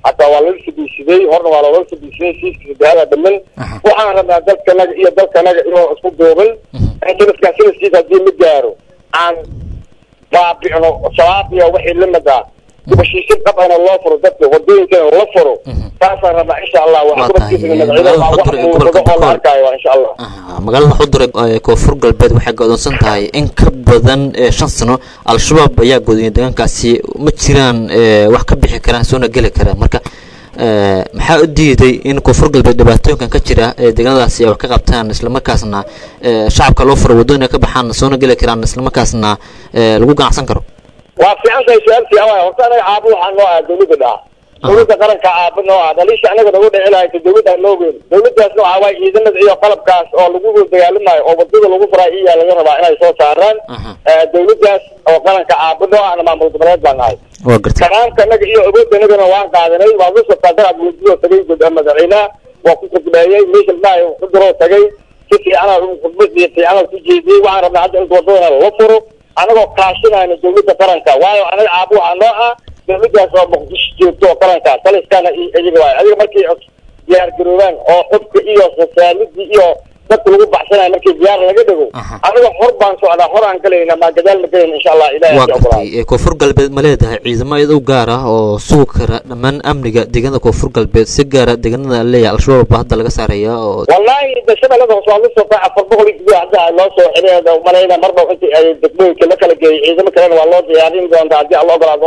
hataa waa lala fadhiisiday horna waa loola fadhiisiday siiska saddexaada dhaman waxaan rabnaa dalkanaga iyo dalkanaga inuu isku duubin sanadkaa sanadkiisa haddii la gaaro aan baabi'no shabaab iyo wixii lamid ah heshiisyo qabana loo furo dadka wadooyinkana la furo saasaan rabnaa insha allah wax Waa tahay, gobadkiisa magaalada madaxweynaha wax Xudur ee gobolka muuqdo oo la Boqol. arkaayo waa insha allah Aha, magaalada xudur ee koonfur galbeed waxay go'doonsan tahay in ka badan ee shan sano al-shabaab ayaa goodiyay deegaankaasi ma jiraan ee, wax ka bixi karaan soona geli karaan marka ee, maxaa u diiday in koonfur galbeed dhibaatooyinkan ka jira ee deegaanadaasi ay wax ka qabtaan islamarkaasna ee, shacabka loo furo waddooyin ay ka baxaan soona geli karaan islamarkaasna ee, lagu ganacsan karo waa fiican tahay su-aaltii awaa horta anaga caabo waxaa noo ah dawladda dhaha dawladda qaranka caabo noo ah dhaliisha anaga nagu dhici lahaysa dawladda noo weyn dawladdaasna waxaa waaye ciidamada iyo qalabkaas oo lagu dagaalamayo oo wadada lagu furaa iyaa laga rabaa inay soo saaraan Aha. Eh, dawladdaas oo qaranka caabo noo ahna maamul goboleed baan nahay waa gartay kanaanka anaga iyo awoodda anagana waan qaadanay waa la soctaa dagaal guudiyo tagay guud madaxweynaha waa ku khudbeeyey meesha maayo ku diroo tagay si fiicana khudbad iyo fiicana ku jeediyey waxaan rabnaa hadda inta wadadana la furo anagoo kaashinayna dawladda qaranka waayo anaga caabo waxaa noo ah dawladdaas oo muqdisho joogto oo qaranka taliskana iyo iyaga waayo adiga markii diyaar garoobaan oo xubka iyo sosaalidii iyo dadka lagu baxsanayo markii diyaar laga dhigo Aha. aniga hor baan socdaa hor aan galayna maa gadaal ma galayna insha allah ilahi waa ha ogolaado gartay ee, koonfur galbeed ma leedahay ciidamo iyada u gaar ah oo sugi kara dhammaan amniga deegaanada koonfur galbeed si gaara deegaanada leeyahay al-shabaab baa hadda laga saaraya oo والله ده shabeellada hoose waa la soo qaaca afar boqol iyo siddeed hadda loo soo xiray malayna mar dhow intii ay degmooyinka la kala geeyay ciidamo kalena waa loo diyaarin doontaa haddii alla ogolaado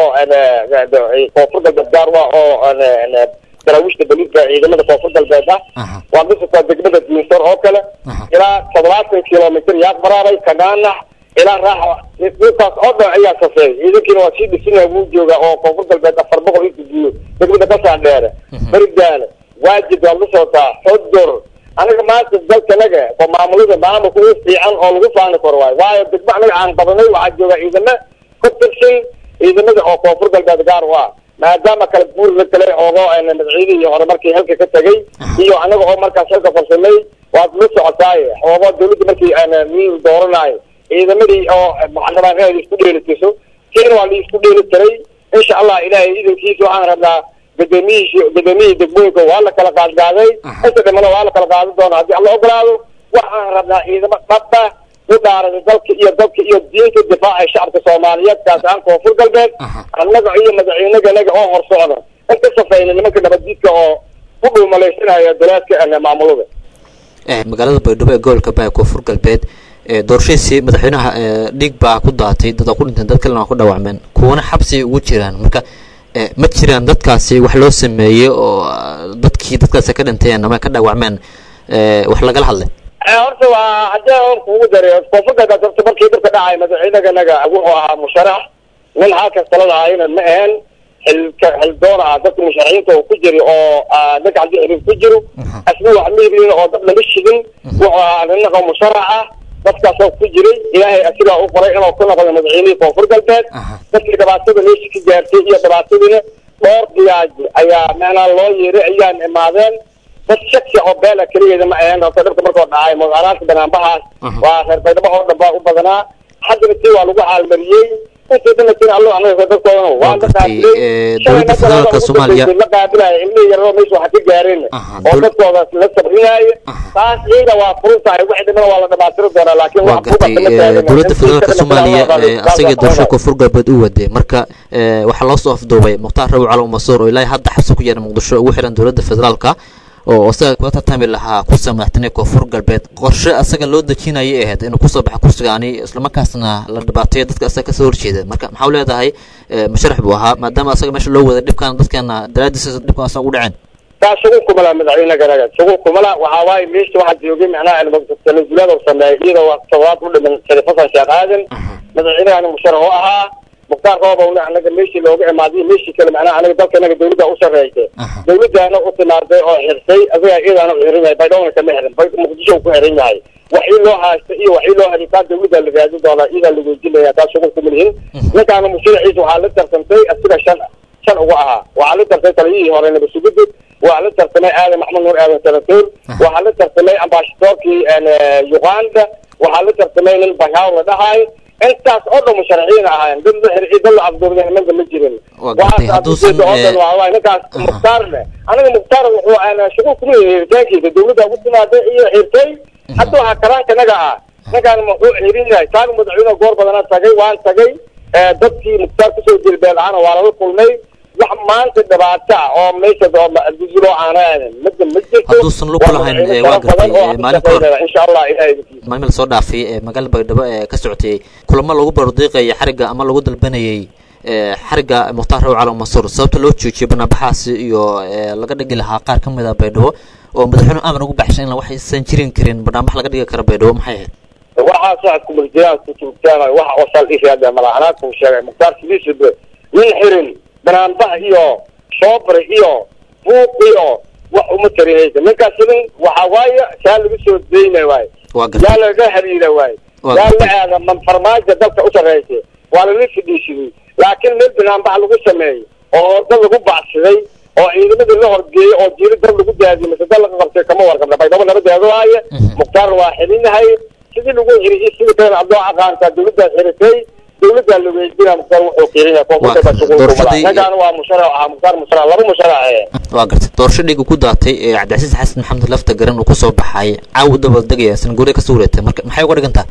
koonfur galbeed gaar waa oo daraawiishta beliidka ciidamada koonfur galbeed ah Aha. waa la soctaa degmada diinsar oo kale Aha. ilaa toddobaatan kilomitr yaaq baraabay kagaanax ilaa raaxa dhulkaas oo dhan ayaa safeey ciidankiina waa sii dhisinaya wuu joogaa oo koonfur galbeed afar boqol inta jiyo degmada kasaan dheere berigaale waajid waa la socotaa xudur aniga maanta dalkanaga oo maamulada maamulka ugu fiican oo lagu faani karo waayo waayo degmo anaga aan qabanay waxaa jooga ciidamo ka tirsan ciidamada oo koonfur galbeed gaar u ah maadaama kala guur la kale oogo madaxweynihii hore markii halka ka tegay iyo anaga oo markaas halka farsamay waad la socotaaye oogo dawladda markii nin dooranayo ciidamadii oo muxadaraad inay isku dheelitiso kiina waa la isku dheeli tiray insha allah ilaahay idankiisa waxaan rabnaa gudoomiyihii gudoomiyihii degmooyinka waa la kala qaadqaaday inta dhimana waa la kala qaadi doona haddii alla ogolaado waxaan rabnaa ciidamo dhabba u dhaaraday dalka iyo dalka iyo diinta difaaca shacabka soomaaliyeed kaas ahaan koonfur galbeed annaga iyo madaxweynaganaga oo hor socda in ka safayna nimanka nabaddiidka oo ku dhuumalaysanaya dalaadka maamulada ee, magaalada baydhabo ee gobolka baa koonfur galbeed ee, doorashadiisii madaxweynaha ee, dhiig baa ku daatay dad waa ku dhinteen dad kalena waa ku dhaawacmeen kuwana xabsi ugu jiraan marka ee, ma jiraan dadkaasi wax loo sameeyey oo ah, dadkii dadkaasi ka dhinteen ama ka dhaawacmeen ee, wax lagala hadlay horta waa haddii aan kugu daray koonfur galbeed horta markii dhibka dhacay madaxweynaganaga wuxuu ahaa musharax nin halkas talada ahayna ma ahayn xilka xildoon ah dadka musharaxiinta oo ku jiri oo ah, ninka haddii xiriir ku jiro asna wax miirin oo dad lama shidin wuxuu ahaa nin oo musharax ah dadkaasoo ku jiray ilaahay asigaa u qoray inuu ku noqdo madaxweynihii koonfur galbeed dadkii dhibaatada meesha ka gaartay iyo dhibaatadiina dhowr diyaaji ayaa macnaa loo yeeray ayaan imaadeen dad shaksi oo beela keligeeda ma ahayn horta dhibka markoo dhacay mudaaraadka banaanbahaas waa reer baydhabo oo dhan baa u badanaa haddana tii waa lagu xaalmariyey intii dhanna tiin allo anaga dadkoodana waa Waa la gartay, qaabilay ee, Shalay dowladda marka federaalka ugu Soomaaliya- dambeysay la qaabilaya ilmihii yaroo meesha waxa ka gaareen Aha, oo dowla- dadkooda la sabrinaayo taas iyada waa furun tahay wixii dhimana waa la dhamaatiri doonaa laakiin waa wax gartay buuqa kama ee, taagan. dowladda Intii federaalka kalena soomaaliya waa la ee, qaaday. asagii doorashada Saas koonfur galbeed u waday marka ee, waxaa loo soo afduubay mukhtaar rabi cali masuur oo ilaahay hadda xabsi ku yaala muqdisho ugu xiran dowladda federaalka oo isaga kula tartami lahaa kursiga madaxtooyaha koonfur galbeed qorshe asaga loo dejinayay ahayd inuu kusoo baxo kursigaani islamarkaasna la dhibaateeyo dadka asaga kasoo horjeeda marka maxaa u leedahay ee, musharax buu ahaa maadaama asaga meesha loo waday dhibkan dadkeena daraadiisa dhibkan asaga u dhaceen taas shughul kuma laha madaxweyneganaga shughul kuma laha waxaa waaye meesha waxaa joogay macnaha tanazulaad oo sameeyay iyadoo waa todobaad u dhiman sharif xasan sheekh aadan madaxweynehana musharax u ahaa mukhtaar roobowna anaga meeshii looga imaaday meeshii kale macnaha anaga dalkanaga dawladda u sarreysay dawladdaana u timaaday oo xirtay asagaa iyadaana u xiran yahay baydhowna kama xiran bay muqdisho ku xiran yahay waxii loo haysta iyo waxii loo haditaa dawladda la raadin doonaa iyadaa la weydiinaya taas shughul kuma lihin ninkaana musharaxiisa waxaa la tartantay asiga shan shan uga ahaa waxaa la tartay taliyihii hore nabasugudda waxaa la tartamay aadan maxmud nuur aadan sanatoor waxaa la tartamay ambaashadoorkii uganda waxaa la tartamay nin bashaaw la dhahaay intaas oo dhan musharaxiin ahaayeen dad la xirxi dad la afduurday nimanka ma jirin Waa gartay, hadduusan, oo dhan eh, waa waay ninkaas mukhtaar leh aniga mukhtaar wuxuu aan shuquul kuma yihin hiritaankiisa dawladda ugu timaaday iyo xirtay hadda waxaa karaanka naga ah ninkaan muxuu xirin yahay taan madaxweyne goor badana tagay waan tagay eh, dadkii mukhtaar kusoo jilbeen ahana waa lala kulmay wax maanta dhibaato ah oo meesha dusulo aana mada ma jirto Hadduusan lug ku lahayn, eh, waa gartay, eh, maalin ka hor. insha allah ilahay idinkiisa maalmil soo dhaafay ee magaalada baydhabo ee ka socotay kulamo lagu bardiiqayay xarigga ama lagu dalbanayay ee xarigga mukhtaar raw cali mansuur sababta loo joojiyay banaanbaxaasi iyo ee laga dhigi lahaa qaar ka mid ah baydhabo oo madaxweyne amar ugu baxshay in wax aysan jirin karin banaanbax laga dhigi karo baydhabo maxay ahayd waxaas waxaad kumurjiyaan ku joogtaan waxa oo sal ishaada malaanaad ku sheegay mukhtaar sidiisaba nin xirin banaanbax iyo shoobre iyo buuq iyo wax uma tarinaysa ninkaas nin waxa waaye saa lagu soo deyna waaye waa gartay yaa laga hariira waaye Waa yaa la aada man farmaajo dalka u sarreysay waa lala fidhiishiday laakiin meel banaanbax lagu sameeyey oo dad lagu bacsaday oo ciidamadii la horgeeyey oo jiri dad lagu daadiyey mise dad laga qabtay kama warqabna baydhabo nabadeedu waaye mukhtaar waa xilinahay sidii lagu xiriyey sidii kale abdoo aqaantaa dawladdaas xiritay dawladdaa la weydina mukhtaar wuxuu qiirinaya koonfurta baa shuquul kuma laha doorashadii- ninkaan waa musharac ahaa mukhtaar musharac laba musharac ee waa gartay doorasho dhiga ku daatay ee cabdicasiis xasan maxamed lafta garan uu kusoo baxay caawa dabaldegaya sanguure ka soo wareegtay marka maxay uga dhigan tahay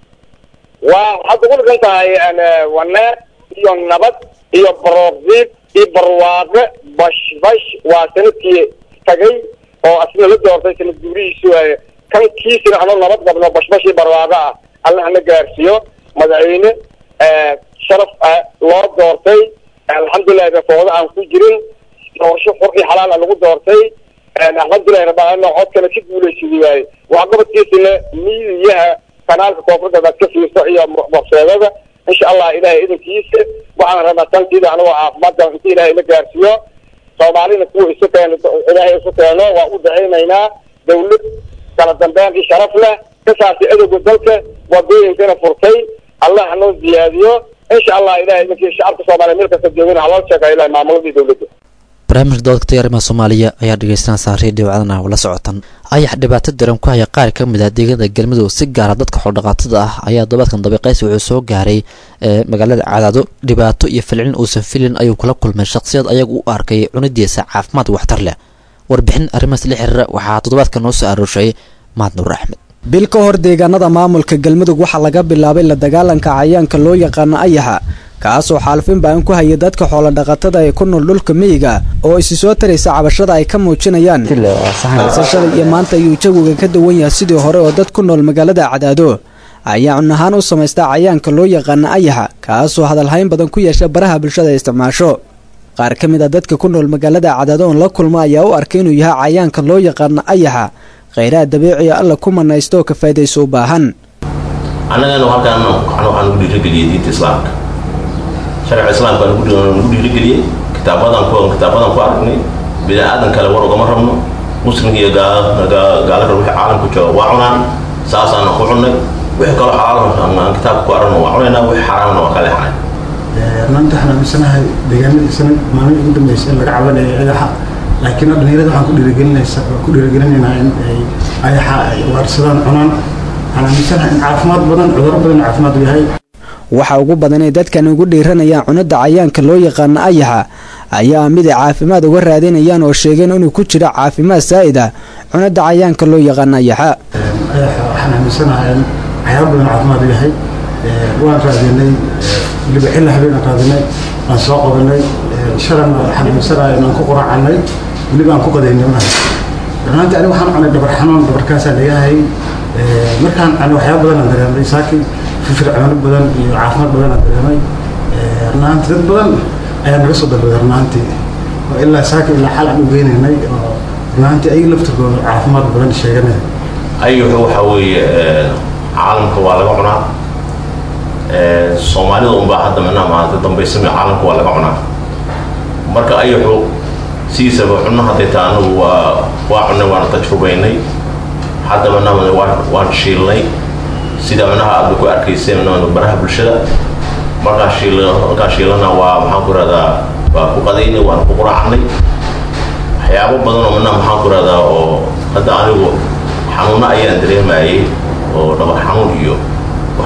waa waxaad ugu dhigan tahay een, waneer iyo nabad iyo baroordiib iyo barwaaqe bashbash waa sanadkii tagay oo asna la doortay sanad guurihiisu waaye kan kiisina anoo nabad qabno bashbash iyo barwaaqe ah alla hana gaarsiiyo madaxweyne eh, sharaf ah loo doortay alxamdulilahi rafoodo aan ku jirin doorasho xur iyo xalaal ah lagu doortay een, alxamdulilahi rabbaana codkana ka guulaysaday waaye waxqabadkiisina miidiyaha kanaalka koonfurta baad ka fiirso iyo bokseedada insha allah ilahay idinkiisa waxaan rabaa tankiida anigoo caafimaadka inta ilahay ila gaarsiiyo soomaalina kuwa isu keeno ilaahay isu keeno waa u dacaynaynaa dawlad kala dambeyn iyo sharaf leh ka saartay adowga dalka wadooyinkana furtay allah hanoo ziyaadiyo insha allah ilahay idinkii shacabka soomaaliya meel kasta joogana haloo sheega ilahay maamuladii dawladda barnaamijka doodka tayarimaha soomaaliya ayaa dhegeysanaysaa reediyo wacdana la socotan ayax dhibaato daran ku haya qaar ka mid ah deegaanada galmudug si gaara dadka xoldhaqaatada ah ayaa dobaadkan dabiqays wuxuu soo gaaray ee magaalada cadaado dhibaato iyo falcelin uusan filin ayuu kula kulmay shaqsiyad ayaga u arkay cunidiisa caafimaad waxtar leh warbixin arrimahaas la xiriira waxaa toddobaadka noo soo arooshay mahad nuur axmed bil ka hor deegaanada maamulka galmudug waxaa laga bilaabay la dagaalanka cayaanka loo yaqaano ayaxa kaasoo xaalfin baan ku hayay dadka xoolodhaqatada ee ku nool dhulka miyiga oo isi soo taraysa cabashada ay ka muujinayaan balse shalay iyo maanta ayuu jawiga ka duwan yahay sidii hore oo dad ku nool magaalada cadaado ayaa cun ahaan u samaystaa cayaanka loo yaqaano ayaxa kaasoo hadalhayn badan ku yeesha baraha bulshada isticmaasho qaar ka mid a dadka ku nool magaalada cadaado oon la kulma ayaa u arkay inuu yahay cayaanka loo yaqaano ayaxa khayraha dabiiciga alla ku manaysto oo ka faa'idayso u baahan annagana halkaan waxaan ugu dhiirigeliyey diinta islaamka sharciga islaamka aan ugu dhiirigeliyey kitaabadan ku kitaabadan ku aragnay bini aadan kale war ugama rabno muslimka iyo gaalada wixii caalamku jooga waa cunaan saasaana ku cunnay wixii kaloo xalaal aan kitaabka ku aragno waa cunaynaa wixii xaraamna waa ka leexnay maanta waxaan aaminsanahay deegaanadii sanad maalmihii ugu dambeysay in laga cabanayo ayaxa laakiin dhalinyarada waxaan ku dhiirigelinaysa ku dhiirigelinaynaa in ay ayaxa ay ugaarsadaan cunaan waxaan aaminsanahay in caafimaad badan cudurro badan caafimaad u yahay waxa ugu badan ee dadkan ugu dhiiranayaan cunada cayaanka loo yaqaano ayaxa ayaa ah mid ay caafimaad uga raadinayaan oo sheegeen inuu ku jiro caafimaad saa'id ah cunada cayaanka loo yaqaano ayaxa ayaxa waxaan aaminsanahay in waxyaaba badan caafimaad u yahay waan raadinay weliba xilli habeenaan raadinay waan soo qabanay shalan waxaan aaminsanahay inaan ku quracanay weliba aan ku qadaynay unahay runaantii aniga waxaan cunay dhabar xanuun dhabarkaasaa leeyahay markaan cunay waxyaaba badan aan dareemay saakii firfircoono badan iyo caafimaad badan aan dareemay runaantii dad badan ayaa naga soo dalbaday runaantii oo ilaa saaki ilaa xal aan u geynaynay oo runaantii ay laftirkooda caafimaad badan sheeganaya ayaxu waxa weeye caalamka waa laga cunaa soomaalida unbaa hadda mana maanta dambaysami caalamka waa laga cunaa marka ayaxu sidiisaba cunno hadday taa anagu waa waa cunnay waana tajrubaynay hadda manaa waa waan shiilnay sida manaha aad ku arkayseen baraha bulshada markaa shiil markaa shiilana waa maxaan ku rahdaa waa ku qadaynay waana ku quraacnay waxyaabo badan oo manaa maxaan ku rahdaa oo hadda anigu xanuuno ayaan dareemayay oo dhabar xanuun iyo wax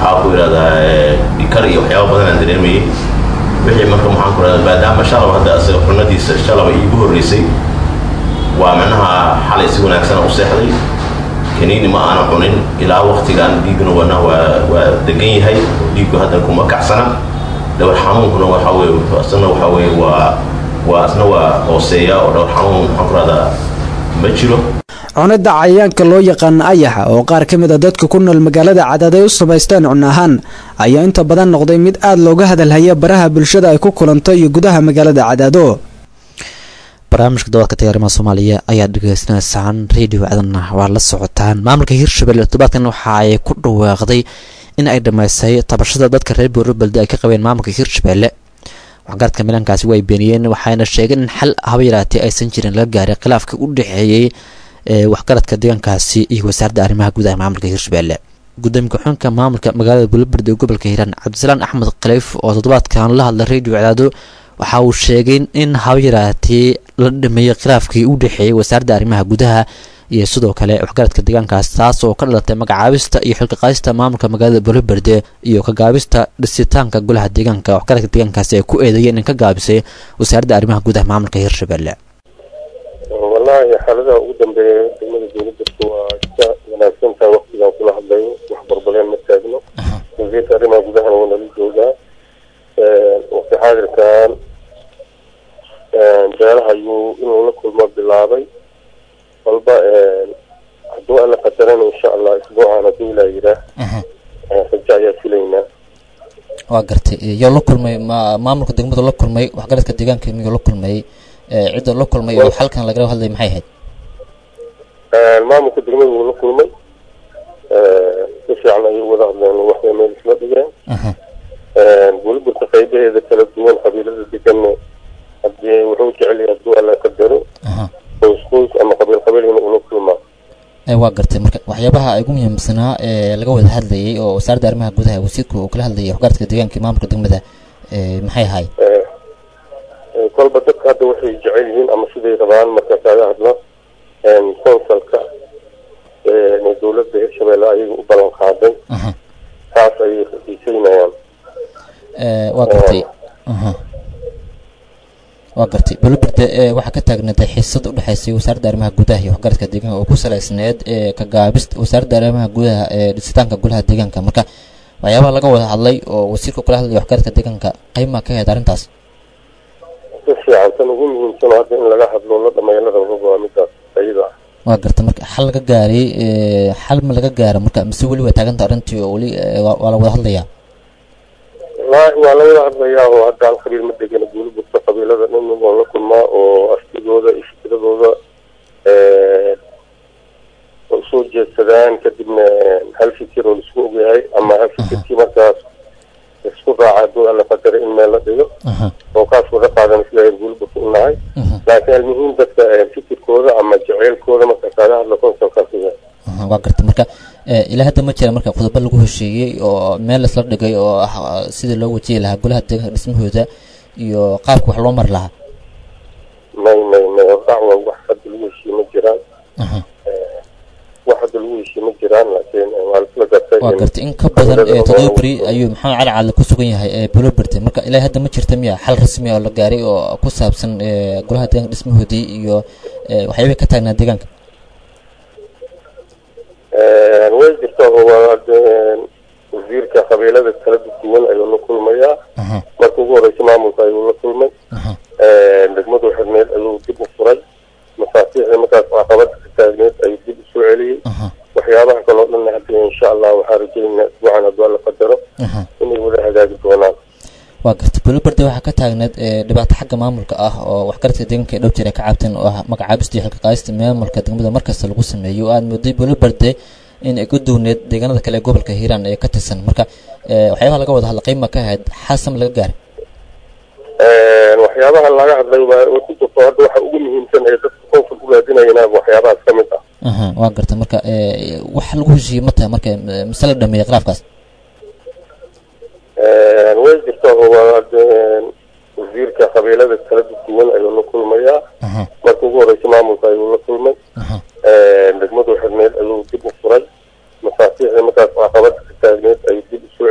waxaa ku yidhahdaa dhikar iyo waxyaaba badan aan dareemayay wixii marka maxaan ku yidhahdaa maadaama shalab hadda asaga cunadiisa shalaba iigu horreysay waa macnaha xalay si wanaagsan u seexday kaniini ma aana cunin ilaa waktigan dhiigna wana waa waa degan yahay dhiiggu hadda kuma kacsana dhowr xanuunkuna waxa weye asna waxa weye waa waa asna waa hooseeya oo dhowr xanuun maxaan ku rahdaa ma jiro cunidda cayayaanka loo yaqaana ayaxa oo qaar ka mid a dadka ku nool magaalada cadaad ay u samaysteen cun ahaan ayaa inta badan noqday mid aad looga hadalhaya baraha bulshada ay ku kulanto iyo gudaha magaalada cadaado barnaamijka dabaadka tagaarimaha soomaaliya ayaa dhegeysanaysaan radio cadanna waa la socotaan maamulka hirshabelle todobaadkan waxa ay ku dhawaaqday in ay dhammaysay tabashada dadka reer boorobelde ay ka qabeen maamulka hirshabelle waxgaradka milaankaasi way beeniyeen waxayna sheegeen in xal haba yaraatee aysan jirin laga gaaray khilaafka u dhexeeyey waxgaradka deegaankaasi iyo wasaaradda arrimaha gudaha maamulka hirshabelle gudoomiye ku-xunka maamulka magaalada buloberde ee gobolka hiiraan cabdisalaan axmed khaliif oo toddobaadkan la hadlay radio cadaado waxa uu sheegay in haba yaraatee la dhameeyey khilaafkii u dhexeeyey wasaaradda arrimaha gudaha iyo sidoo kale waxgaradka deegaankaas taas oo ka dhalatay magacaabista iyo xilkaqaadista maamulka magaalada boloberde iyo kagaabista dhisitaanka golaha deegaanka waxgaradka deegaankaasi ay ku eedeeyeen in ka gaabisay wasaaradda arrimaha gudaha maamulka hirshabelle wallaahi xaaladaha ugu dambeeya degmada dowladdaku waa iska wanaagsantaha waktigan kula hadlayo wax barbaleen ma taagno wasiirka arrimaha gudahana waa nala joogaa waqti xaadirkan beelaha ayuu inuu la kulmo bilaabay walba hadduu alla qadarana insha allah isbuucan hadduu ilaa yiraa rajo ayaa filaynaa waa gartay yaa la kulmay ma maamulka degmadu la kulmay waxgaradka deegaanka miyuu la kulmay cidda la kulmay oo xalkan lagala hadlay maxay ahayd maamulka degmada wuu la kulmay si fiican ayay wada hadleen waxbay meel isla dhigeen weliburta qaybaheeda kala duwan qabiilada deganna hadii wuxuu jecel yahay hadduu alla qadaro qoys qoys ama qabiil qabiil inuu ula kulmaa waa gartay marka waxyaabaha ugu muhiimsanaa ee laga wada hadlayay oo wasaaradda arrimaha gudaha wasiirku uu kala hadlayay waxgaradka deegaanka iyo maamulka degmada maxay ahaay kolba dadka hadda waxay jecel yihiin ama siday rabaan marka kaaga hadlo consulka dowladda hirshabelle ayaga u ballan qaaday taas ayay xiiseynayaan waa gartay waa gartay boloberde waxaa ka taagnaatay xiisad u dhexaysay wasaaradda arrimaha gudaha iyo waxgaradka deegaanka oo ku salaysneed ka gaabista wasaaradda arrimaha gudaha ee dhisitaanka golaha deegaanka marka waxyaabaha laga wada hadlay oo wasiirka kala hadlaya waxgaradka deegaanka qaymaa ka ahayd arrintaas si fiican tan ugu muhiimsano hadda in laga hadlo la dhameeyo la rabo waa midaas ayada ah waa garta marka xal laga gaaray xal ma laga gaaro marka mise weli waa taaganta arrintii oo weli waa la wada hadlayaa wallaahi waa la wada hadlayaa oo hadda hal qabiil ma degana guuli burta qabiilada dhan waa la kulmaa oo artigooda iyo fikradooda usoo jeedsadaan kadibna hal fikir oo laisku ogyahay ama hal fikirkii markaas isku raaca hadduu alla qadara in meel la dhigo oo kaas wada qaadan isleeyahay guuli burta u nahay laakiin almuhiim dadka fikirkooda ama jeceylkooda marka kaaga hadla konsolkaas yahay waa garta marka ilaa hadda ma jira marka qodobo lagu hesheeyey oo meel laisla dhigay oo ah sidii loo wajihi lahaa golaha deegaanka dhismahooda iyo qaabka wax loo mari lahaa may may may dacwa wax hadda lagu heshiiye ma jiraan wax hadda lagu heshiiye ma jiraan laakiin waa laisla gartay waa garta in ka badan toddoba beri ayuu maxamed cali cadle ku sugan yahay boloberde marka ilaa hadda ma jirta miya xal rasmi oo la gaaray oo ku saabsan golaha deegaanka dhismahoodii iyo waxyaabay ka taagnaa deegaanka way jirtaa oo waa wasiirka qabiilada kala duwan ayuu la kulmayaa marka ugu horeysa maamulka ayuu la kulmay degmadu xirneed ayuu dib u furay mafaatiixda markaas caqabada ka taagneed ayuu dib u soo celiyey waxyaabaha kaloo dhan hadda insha allah waxaa rajaynaa isbuucan hadduu alla qadaro inay wada hagaagi doonaan waa garta boloberde waxaa ka taagneed dhibaato xagga maamulka ah oo waxgaradka deegaanka ee dhow jir ay ka cabteen oo ah magacaabista iyo xilkaqaadista maamulka degmada markasta lagu sameeyo aada mooday boloberde in ay ku duwneed deegaanada kale ee gobolka hiiraan ee ka tirsan marka waxyaabaha laga wada hadla qiima ka ahayd xaasam laga gaaray waxyaabaha laga hadlay waa ku jirto hadda waxa ugu muhiimsan ee dadka konsul u raadinayana waxyaabahaas ka mid ah waa garta marka wax lagu heshiiyey ma tahay marka mise la dhameeyey khilaafkaas way jirtaa oo waa wasiirka qabiilada kala duwan ayuu la kulmayaa marka ugu horeysa maamulka ayuu la kulmay degmadu xirneed ayuu dib u furay mafaatiixda markaas caqabada ka taagneed ayuu dib u soo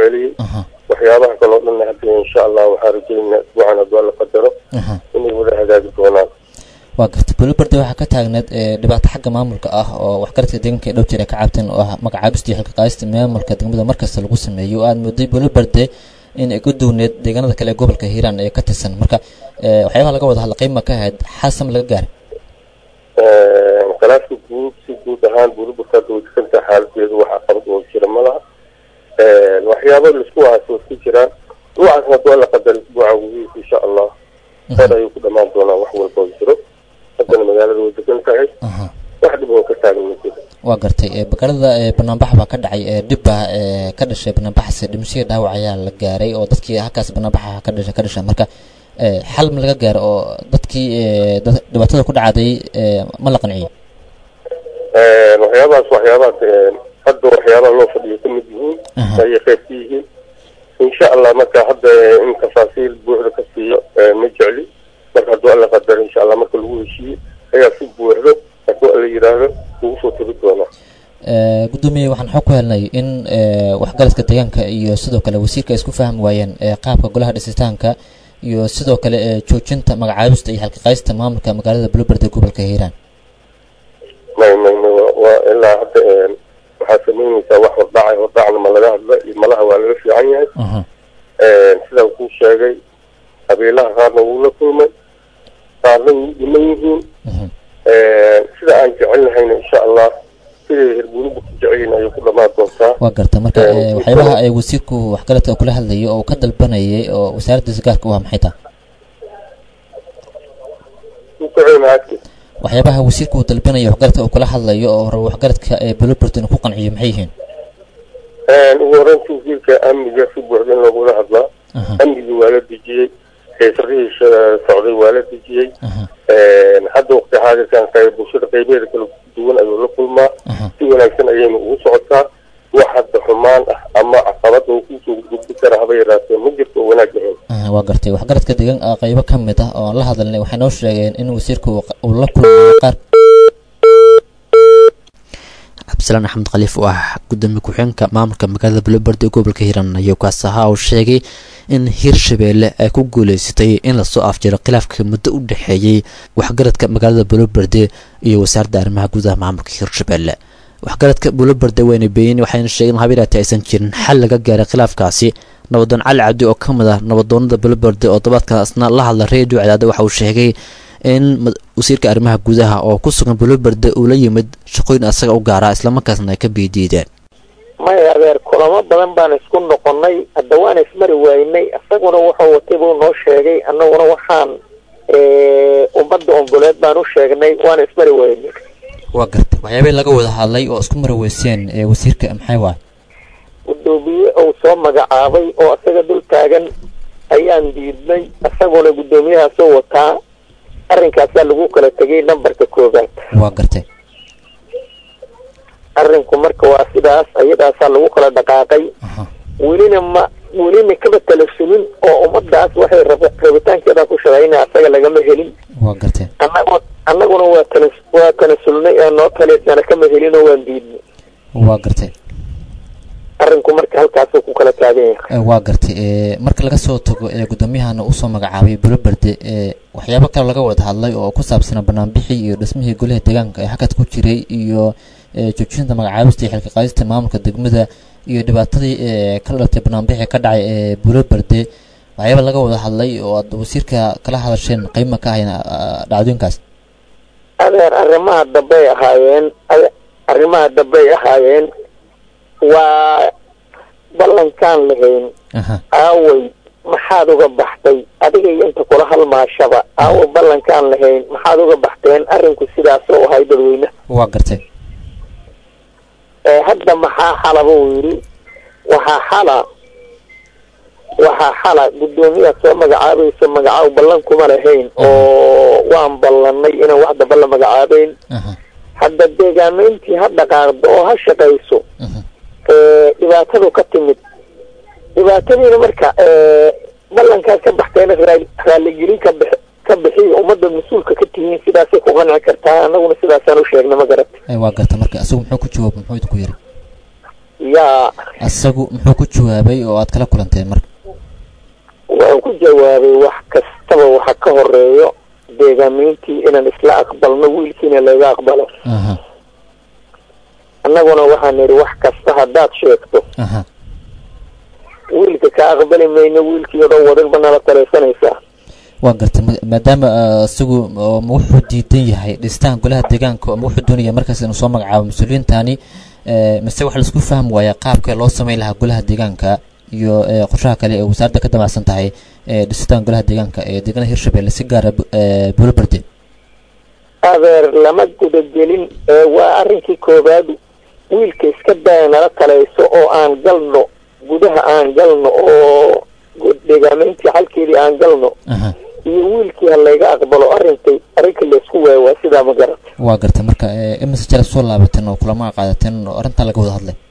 waa gartay buluberde waxaa ka taagneed ee, dhibaato xagga maamulka ah oo waxgaradka deegaanka ee dhow jir ay ka cabteen oo ah magacaabista iyo xilka qaadista maamulka degmada markasta lagu sameeyo oo aad mooday buluberde in ay ku duwneed deegaanada kale ee gobolka hiiraan ee ka tirsan marka ee, waxyaabaha laga wada hadla qiima ka ahayd xasam laga gaaray khilaafka guud si guud ahaan burburka hadda way degantahay xaaladeedu waxa qabad oo jira ma laha waxyaabo laisku waaso isku jiraan ruuxaasna haduu alla qadar isbuuca gudihiisa insha allah khayr ayuu ku dhamaan doonaa wax walba oo jiro haddana magaalada way degan tahay wax dhib oo ka taagan ma jiro waa gartay ee, bakarada ee, banaanbax baa ka dhacay ee, dhib baa ee, ka dhashay banaanbaxaasi dhimashadii dhaawac ayaa la gaaray oo dadkii halkaas banaanbaxa ka dhashay ka dhashay marka ee, xal ma laga gaaro oo dadkii ee, dad- dhibaatada ku dhacday ee, ma la qanciyo waxyaabahaas waxyaabaha hadda waxyaabaha loo fadhiyo ka mid yihiin ayay qayb ka yihiin insha allah marka hadda in tafaasiil buuxda ka siiyo ma jecli marka hadduu alla qadaro insha allah marka lagu heshiiyo ayaa si buuxdo hadduu alla yidhaahdo lagu soo tiri doonaa Ee, gudoomiye waxaan xog ku helnay in ee, waxgaradka deegaanka iyo sidoo kale wasiirka ay isku fahmi waayeen ee, qaabka golaha dhisitaanka iyo sidoo kale ee, joojinta magacaabista iyo xalqaqaysta maamulka magaalada buluberde gobolka hiiraan may may may waa- waa ilaa hadda waxaa samaynaysaa wax hordhacay hordhacna ma laga hadla iyo malaha waa laga fiican yahay sidaan kuu sheegay qabiilaha qaarna wuu la kulmay qaarna wuu dhiman yihiin sida aan jecelnahayna insha allah siday herbuunibu ku jecelyihin ayay ku dhamaan doontaa waa garta marka ee, waxyaabaha ay wasiirku waxgaradka kula hadlayay oo uu ka dalbanayay oo wasaaraddiisa gaarka u ah maxay tahay ku kaceyna agti waxyaabaha wasiirku uu dalbanaya waxgaradka uu kula hadlayo oo rabo waxgaradka ee buluberde inuu ku qanciyo maxay yihiin ugu horreynta wasiirka amniga si buuxda in loogula hadlaa amnigii waa la dejiyey heesarihii sha- socday waa la dejiyey hadda waqti xaadirkan qayb bulshada qaybeeda kala duwan ayuu la kulmaa si wanaagsan ayayna ugu socotaa wax hadda xumaan ah ama caqabad oo kusoo gudbi kara haba yaraatee ma jirto oo wanaag ahayn Ah, waa gartay waxgaradka deegaan ah qaybo ka mid ah oo aan la hadalnay waxay noo sheegeen in wasiirku uu qa- uu la kulmayo qaar cabdisalaan axmed khaliif oo ah gudoomiye ku-xigeenka maamulka magaalada buluberde ee gobolka hiiraan ayuu kaas ahaa uu sheegay in hirshabeelle ay ku guuleysatay in lasoo afjiro khilaafka muddo u dhexeeyey waxgaradka magaalada buluberde iyo wasaaradda arrimaha gudaha maamulka hirshabeelle waxgaradka buluberde wayna beeyin waxayna sheegeen habiraati aysan jirin xal laga gaaray khilaafkaasi nabadoon cali cabdi oo ka mid ah nabadoonada buluberde oo todobaadkaasna la hadla redio cadaada waxa uu sheegay in mad- wasiirka arrimaha gudaha oo ku sugan buluberde uu la yimid shaqooyin asaga u gaara islamarkaasna ay ka biidiideen maya adeer kulamo badan baan isku noqonnay hadda waan ismari waynay isaguna wuxuu watay buu noo sheegay annaguna waxaan ummadda ongoleed baan u sheegnay waan ismari waynay waa gartay waxyaabay laga wada hadlay oo isku maraweyseen ee wasiirka maxay waay guddoomiye uu soo magacaabay oo isaga dul taagan ayaan diidnay isaguna guddoomiyahaasoo wataa arrinkaasaa lagu kala tegay nambarka koobaad waa gartay arrinku marka waa sidaas ayadaasaa lagu kala dhaqaaqay welina ma welina kaba talasulin oo ummadaas waxay rab- rabitaankeeda ku shaqaynaya asaga lagama helin waa gartay annagu annaguna waa talas waa tanasulnay ee noo taleysana kama helin oo waan diidnay waa gartay arrinku marka halkaasuu ku kala taagan yahay Eh, waa gartay ee, marka laga soo tago ee gudoomiyahana usoo magacaabay buluberde ee waxyaabo kale laga wada hadlay oo ku saabsanaa banaanbixii iyo dhismihii golaha deegaanka ee hakad ku jiray iyo ee, joojinta magacaabista iyo xilka qaadista maamulka degmada iyo dhibaatadii ee ka dhalatay banaanbixii ka dhacay ee buluberde waxyaaba laga wada hadlay oo aad wasiirka kala hadasheen qiima ka ahayn ah, dhacdooyinkaas adeer arrimaha dambey ahaayeen ade- arrimaha dambey ahaayeen waa ballankaan lahayn aha aaway maxaad uga baxday adiga iyo inta kula halmaashaba aaway ballankaan lahayn maxaad uga baxteen arrinku sidaasoo ahay dadweyne waa gartay ee hadda maxaa xala buu yidhi waxaa xala waxaa xala guddoomiyaha soo magacaabayso magacaab ballan kuma lahayn oo waan ballanay inaan wax damba la magacaabeyn hadda deegaamayntii ha dhaqaaqdo oo ha shaqayso ee dhibaatadu ka timid dhibaatadiina marka ee ballankaad ka baxteena raa- raaligelin ka bix ka bixiya ummadda mas-uulka ka tihiin sidaasay ku qanci kartaa annaguna sidaasaan u sheegnay ma garat Eh, waa gartay marka isagu muxuu ku jawaabay muxuu idinku yiri yaa isagu muxuu ku jawaabay oo aad kala kulanteen marka wuxuu ku jawaabay wax kastaba waxa ka horeeyo deegaamiintii inaan isla aqbalno wiilkiina laga aqbalo annaguna waxaan nidhi wax kasta haddaad sheegto wiilka ka aqbali mayno wiilkii oo dhan wadinba nala taleysanaysaa waa gartay ma- maadaama ah, isagu oo ma wuxuu diidan yahay dhistaan golaha deegaanka ma wuxuu doonaya markaas inuu soo magacaabo mas-uuliyiintani eh, mise waxa laisku fahmi waaya qaabka loo sameyn lahaa golaha deegaanka iyo eh, qorshaha kale ee wasaaradda ka damacsan tahay eh, dhistaan golaha deegaanka ee deegaanada hirshabelle si gaara bu- eh, buulaberde adeer lama gudagelin ee waa arrinkii koowaad wiilka iska daya nala talayso oo aan galno gudaha aan galno oo gu- deegaamayntii xalkeedii aan galno iyo wiilkii ha layga aqbalo arrinkay arrinka laysku waayo waa sidaa ma garata waa gartay marka eh, imise jara soo laabateen oo kulama qaadateen oo arrintan laga wada hadlay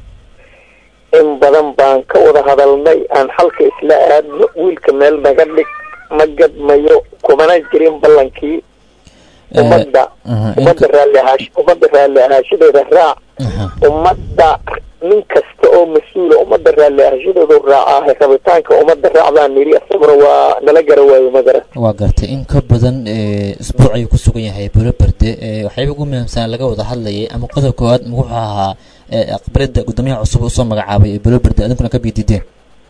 in badan baan ka wada hadalnay aan xalka isla aadno wiilka meel naga dhig ma gadmayo kumana jirin ballankii ummadda ummadda raalli ahaash ummadda raalli ahaashadeeda raac ummadda nin kasta oo mas-uula ummadda raalli ahaashadeedu raacaahay rabitaanka ummadda raac baan nidhi isaguna waa nala gara waayo ma garan waa gartay in ka badan eh, isbuuc ayuu ku sugan yahay buulaberde eh, waxyaaba ugu muhiimsan laga wada hadlayay ama qodob koowaad ma wuxuu ahaa eh, aqbalada guddoomiyaha cusub usoo magacaabay ee buulaberde adinkuna ka biidideen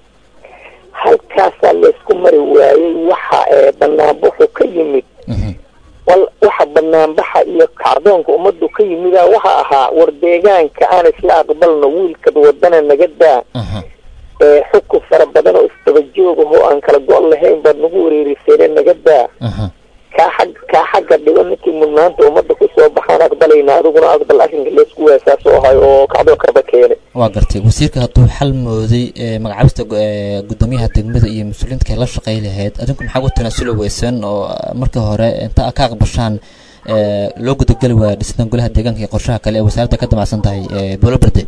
halkaasaa laysku mari waayey waxa ee banaanbaxu ka yimid wal waxa banaanbaxa iyo kacdoonka ummaddu ka yimida waxa ahaa war deegaanka aan isla aqbalno wiilkad wadana naga daa ee xukun fara badan oo isdaba joog ah oo aan kala go' lahayn baad nagu wareerisayne naga daa kaa xag kaa xagga dhigo ninkii mudnaanta ummadda kusoo baxaan aqbalayna adiguna aqbal arrinka laysku waasaas oo ahay oo kacdoo kaba keenay waa gartay wasiirka hadduu xal mooday eh, magacaabista gu- eh, guddoomiyaha degmada iyo mas-uuliyiinta kale la shaqey lahayd adinku maxaa ku tanaasuli weyseen oo ah, marka hore inta aad ka aqbashaan eh, loo gudageli waaya dhistaan golaha deegaanka iyo qorshaha kale ee wasaaradda ka damacsan tahay eh, buulaberde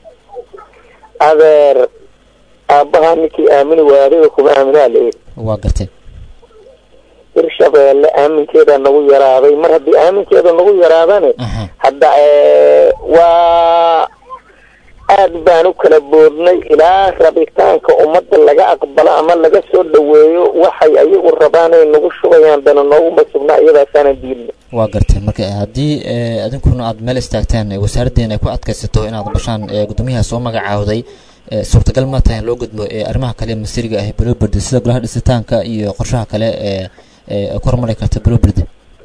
adeer aabbahaa ninkii aamini waaya adiga kuma aaminaa layidhi waa gartay hirshabeelle aaminkeeda nagu yaraaday mar haddii aaminkeeda nagu yaraadane hadda ee, waa aad baan u kala boodnay ilaa rabitaanka ummadda laga aqbalo ama laga soo dhaweeyo waxay ayagu rabaan ay nagu shubayaan dana nooguma sugnaa iyadaasaanan diidna waa gartay marka haddii eh, adinkuna aad meel istaagtaan eh, wasaaraddeena ay ku adkaysato inaad bashaan eh, guddoomiyaha soo magacaawday eh, suurtagal ma tahay in loo gudbo eh, arrimaha kale ee masiriga ah ee buulaberde sida golaha dhisitaanka iyo qorshaha kale ee ee ay ku horumari karta buulaberde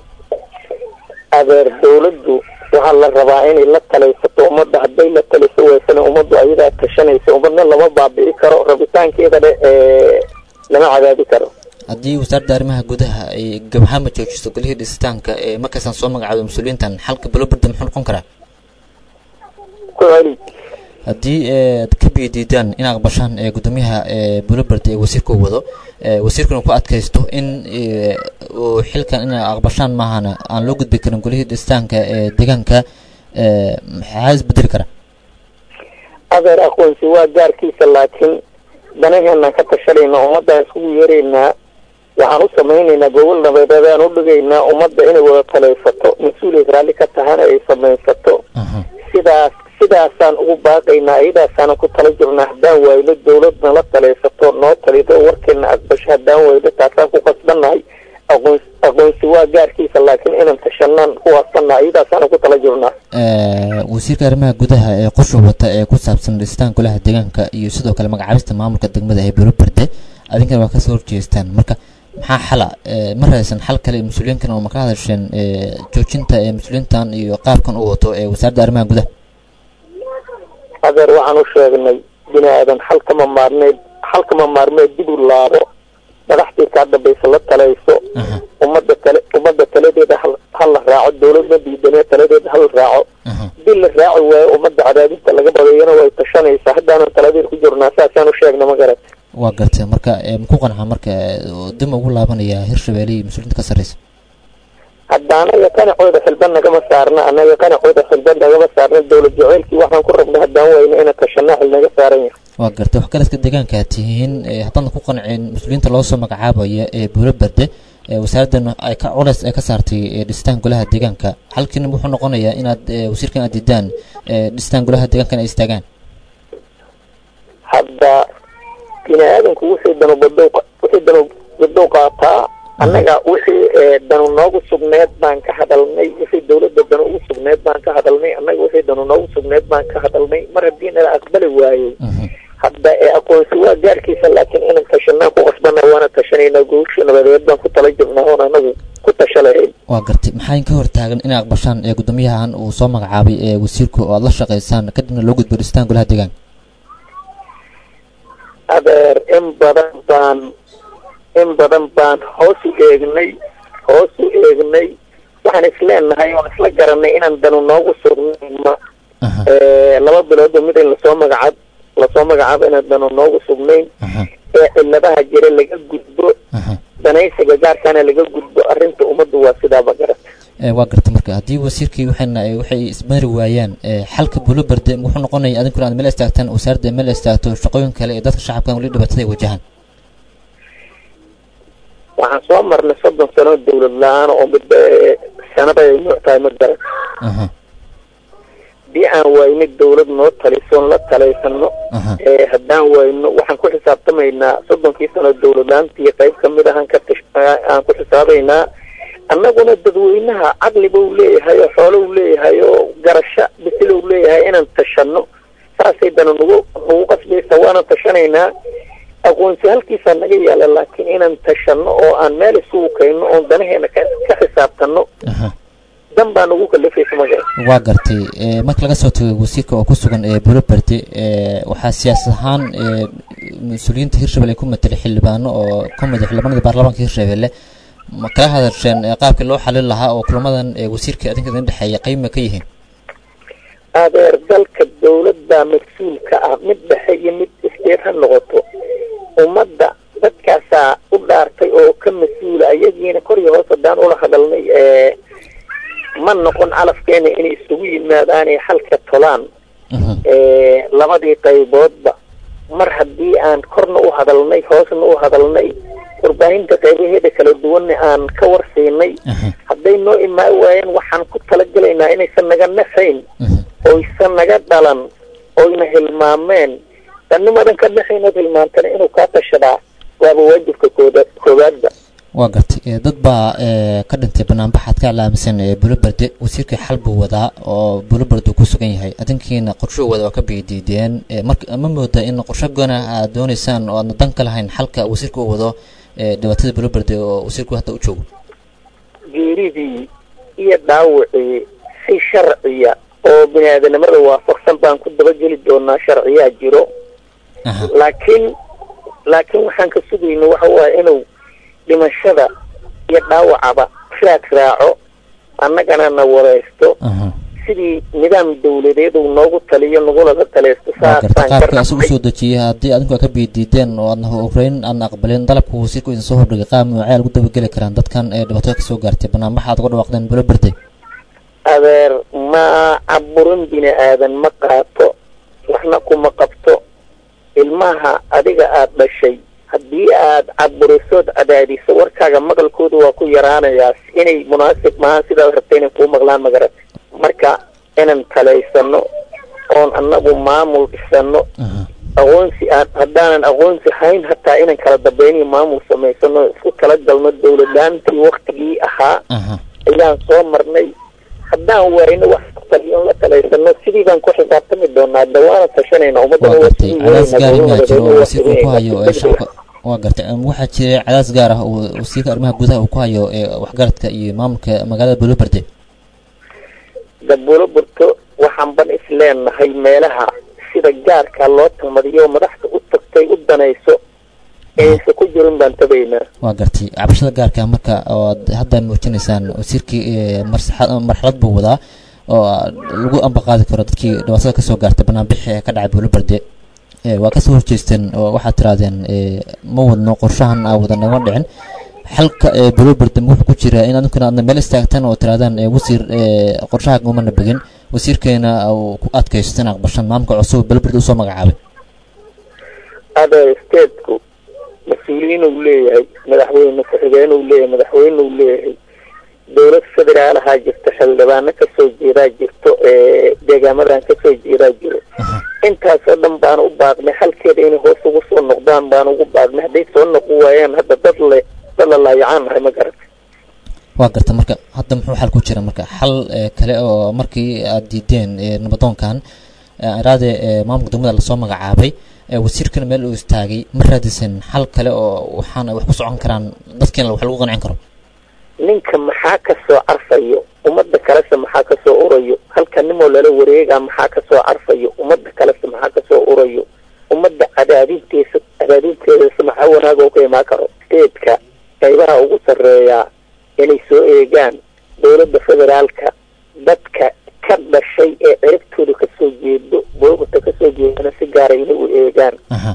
adeer dawladdu waxaa la rabaa inay la talaysato ummadda hadday la taliso weysana ummaddu ayadaa tashanaysa ummadna lama baabi'i karo rabitaankeeda dhe ee lama cadaadi karo haddii wasaaradda arrimaha gudaha ay gabahaama joojiso golihii dhisitaanka ee markaasaan soo magacaawday mas-uuliyiintan xalka buulaberde muxuu noqon karaa ku celi haddii eh, aad ka biidiidaan in aqbashaan ee guddoomiyaha ee buulaberde ee wasiirka uu wado eh, wasiirkuna ku adkaysto in eh, uu xilkan in aqbashaan maahana aan loo gudbi karin golihii dhistaanka ee deegaanka eh, maxaa isbedeli kara adeer aqoonsi waa gaarkiisa laakiin danaheenaan ka tashanayna ummaddaan iskugu yeeraynaa waxaan u samaynaynaa gobol nabadeedaan u dhigaynaa ummadda inay wada talaysato mas-uuliyad raalli ka tahana ay samaysato sidaas sidaasaan ugu baaqaynaa iyadaasaanan ku tala jirnaa haddaan waayno dawladna la talaysato noo talido warkeena aqbasho haddaan wayno taasaan ku qasbannahay aqoon aqoonsi waa gaarkiisa laakiin inaan tashanaan ku waasannaa iyadaasaanan ku tala jirnaa Eh, wasiirka arrimaha gudaha ee qorsha wata ee ku saabsan dhistaan golaha deegaanka iyo sidoo kale magacaabista maamulka degmada ee buulaberde adinkana waa kasoo horjeestaan marka maxaa xala eh, ma raadsan xal kale mas-uuliyiinkan oo ma ka hadasheen eh, joojinta ee mas-uuliyiintan iyo qaabkan uu wato ee wasaaradda arrimaha gudaha adeer waxaan u sheegnay bini aadan xalkama maarmeed xalkama maarmeed dib u laabo madaxdii kaa dambaysa la talayso ummadda tale ummadda taladeeda hal hal la raaco dawladna diidane taladeeda hal raaco dil la raaci waayo ummadda cadaadinta laga badeeyana way tashanaysaa haddaanan taladeed ku jirnaa saasaan u sheegna ma garat waa gartay marka eh, maku qanca marka eh, oo dib ugu laabanaya hirshabelle iyo mas-uuliyiinta ka sarreysa hadda anaga qanacooda xilban nagama saarna anaga qanacooda xilban nagama saarna dawlad jaceylkii waxaan ku rabna haddaan wayno inaan tashanaa xil naga saaran yahay waa gartay wax garadka deegaanka aad tihiin eh, haddaadan ku qancin mas-uuliyiinta loo soo magacaabaya ee buulaberde ee wasaaraddan ay ka culays ay ka saartay ee dhistaan golaha deegaanka halkiina wuxuu noqonayaa inaad eh, wasiirkan aad diidaan eh, dhistaan golaha deegaanka in ay istaagaan hadda bini aadanku wixii dano badow wixii dano badow qaataa annaga wixii danu noogu sugneed baan ka hadalnay wixii dawladda danu ugu sugneed baan ka hadalnay annaga wixii danu noogu sugneed baan ka hadalnay mar haddii nala aqbali waayey hadda ee aqoonsi waa gaarkiisa laakiin inaan tashanaan ku qasbana waana tashanaynaa guusha nabadeed baan ku tala jirnaa oon anagu ku tasha lahayn waa gartay maxaa ka hortaagan inay aqbashaan ee guddoomiyahan uu soo magacaabay ee wasiirku oo aad la shaqaysaan kadibna loo gudbo dhistaan golaha deegaanka adeer in badan baan in badan baan hoos u eegnay hoos u eegnay waxaan isleenahay oon isla garanay inaan danu noogu sugnayma laba biloodba mid in lasoo magacaab lasoo magacaabo inaan danu noogu sugnayn ee ciladaha jira laga gudbo danaysiga gaarkaana laga gudbo arrinta ummaddu waa sidaaba garata waa gartay marka haddii wasiirkii waxayna waxay ismari waayaan xalka bulobarde wuxuu noqonaya adinkuna aad meel istaagtaan wasaaradda meel istaagto shaqooyin kale ee dadka shacabkan weli dhibaatada ay wajahaan waxaan soo marnay soddon sano dawlad la-aan oo midba sanada ay nuuc tahay ma garan haddii aan wayno dawlad noo talisoon la talaysano haddaan wayno waxaan ku xisaabtamaynaa soddonkii sano dawlad la-aantii qayb kamid ahaan ka tish aan ku xisaabaynaa annaguna dadweynaha caqliba u leeyahay oo xoolo u leeyahay oo garasho bisil u leeyahay inaan tashano saasay dana nagu nagu qasbaysa waanan tashanaynaa aqoonsi halkiisaa naga yaala laakiin inaan tashano oo aan meel isugu kayno oon danaheena ka ka xisaabtano dan baa nagu kalafaysa magaa waa gartay marka laga soo tago wasiirka oo ku sugan ee bulobarde waxaa siyaasad ahaan mas-uuliyiinta hirshabelle ku matelay xildhibaano oo ka mid xildhibaanada baarlamaanka hirshabelle ma kala hadasheen qaabkii loo xalin lahaa oo kulamadan wasiirka adinka idin dhexeeya qeyma ka yihiin adeer dalka dawladda mas-uulka ah mid dhexe iyo mid iskeed ha noqoto ummadda dadkaasaa u dhaartay oo ka mas-uula ayagiina kor iyo hoos haddaan ula hadalnay ma noqon calafkeena inay isugu yimaadaanay xalka tolaan labadii qayboodba mar haddii aan korna u hadalnay hoosna u hadalnay warbaahinta qaybaheeda kala duwanna aan ka warsiinay hadday noo imaan waayeen waxaan ku talagelaynaa inaysan naga nafayn oysan naga dhalan oyna hilmaameen danimadan ka dhexaynood hilmaantana inuu kaa tashadaa waaba waajibka kooda koowaadba waa gartay dad baa ka dhintay banaanbaxaad ka alaaminsan bulobarde wasiirkii xal buu wadaa oo bulobarde ku sugan yahay adinkiina qorsho wada waa ka biidiideen marka ma mooda in qorsho goona aad dooneysaan oo aadna dan ka lahayn xalka wasiirka u wado dhibaatada bulobarde oo wasiirku hadda u joogo geeridii iyo dhaawacii si sharciya oo bini aadanimada waafaqsan baan ku dabageli doonaa sharciyaa jiro laakiin laakiin waxaan ka sugayna waxa waaye inuu dhimashada iyo dhaawacaba raad raaco annagana na wareysto sidii nidaam dawladeed uu noogu taliyo nagulada taleysto saasaan qaabka isagu soo dejiyay haddii adinku aad ka biidiideen oo aadna ukrain aadna aqbalin dalabka wasiirku idin soo hordhigay qaab noocee lagu dabageli karaan dadkan ee dhibaatada kasoo gaartay banaanbaxa aad uga dhawaaqdeen bulo berday adeer ma caburin bini aadan ma qaato waxna kuma qabto ilmaha adiga aada dhashay haddii aad caburisood cadaadiso warkaaga maqalkooda waa ku yaraanayaa inay munaasib maahan sidaad rabta inay kuu maqlaan magarad marka inaan talaysano oon annagu maamul dhisano aqoonsi aan haddaanan aqoonsi hayn hataa inaan kala dambayniyo maamul samaysano isku tala galno dawladlaantii waktigii ahaa ayaan soo marnay haddaan waayno wax taliyoon la talaysano sidii baan ku xisaabtami doonaa dawaana tashanayna ummadana waa gartay cadaas gaar in baa jiro oo wasiirka uu ku hayo ee shacabka waa gartay waxaa jira cadaas gaar ah oo wasiirka arrimaha gudaha uu ku hayo ee waxgaradka iyo maamulka magaalada bulobarde dabulo burto waxaan ban isleenahay meelaha sida gaarka loo tamadiyo madaxda u tagtay u danayso aysa ku jirin baan tabaynaa waa gartay cabashada gaarka marka ood hadda muujinaysaan wasiirkii marxalad buu wadaa oo lagu ambaqaadi karo dadkii dhibaatada kasoo gaartay banaanbixi ee ka dhacay buulobarde waa kasoo horjeesteen oo waxaad tirahdeen ma wadno qorshahan aa wada nagama dhicin xalka buulobarde wuxuu ku jiraa in adinkuna aadna meel istaagtaan oo tirahdaan wasiir qorshaha umana begin wasiirkeena uu ku adkaysto in aqbashan maamulka cusub buulobarde usoo magacaabay ada stateku mas-uuliyiin uu leeyahay madaxweyne ku-xigeen uu leeyahay madaxweyne uu leeyahay dowlad federaalahaa jirto xildhibaano kasoo jeedaa jirto deegaamadan kasoo jeedaa jiro intaasoo dhan baan u baaqnay halkeeda inay hoos ugu soo noqdaan baan ugu baaqnay hadday soo noqon waayaan hadda dad leh kasta la laayacaan nahay ma garata waa garta marka hadda muxuu xal ku jira marka xal ee, kale oo markii aad diideen ee, nabadoonkan ee, iraade ee, maamulka degmada lasoo magacaabay ee, wasiirkana meel uu istaagay ma raadisan xal kale oo waxaan ay wax ku socon karaan dadkiina wax lagu qancin karo ninka maxaa ka soo carfayo ummadda kalese maxaa ka soo urayo halka nimoo lala wareegaa maxaa ka soo carfayo ummadda kalese maxaa ka soo urayo ummadda cadaadinteesa cadaadinteedasa maxaa wanaag oo ka imaan karo steedka qaybaha ugu sarreeyaa inay soo eegaan dowladda federaalka dadka ka dhashay ee ciribtooda kasoo jeedo boogata kasoo jeedana si gaara inay u eegaan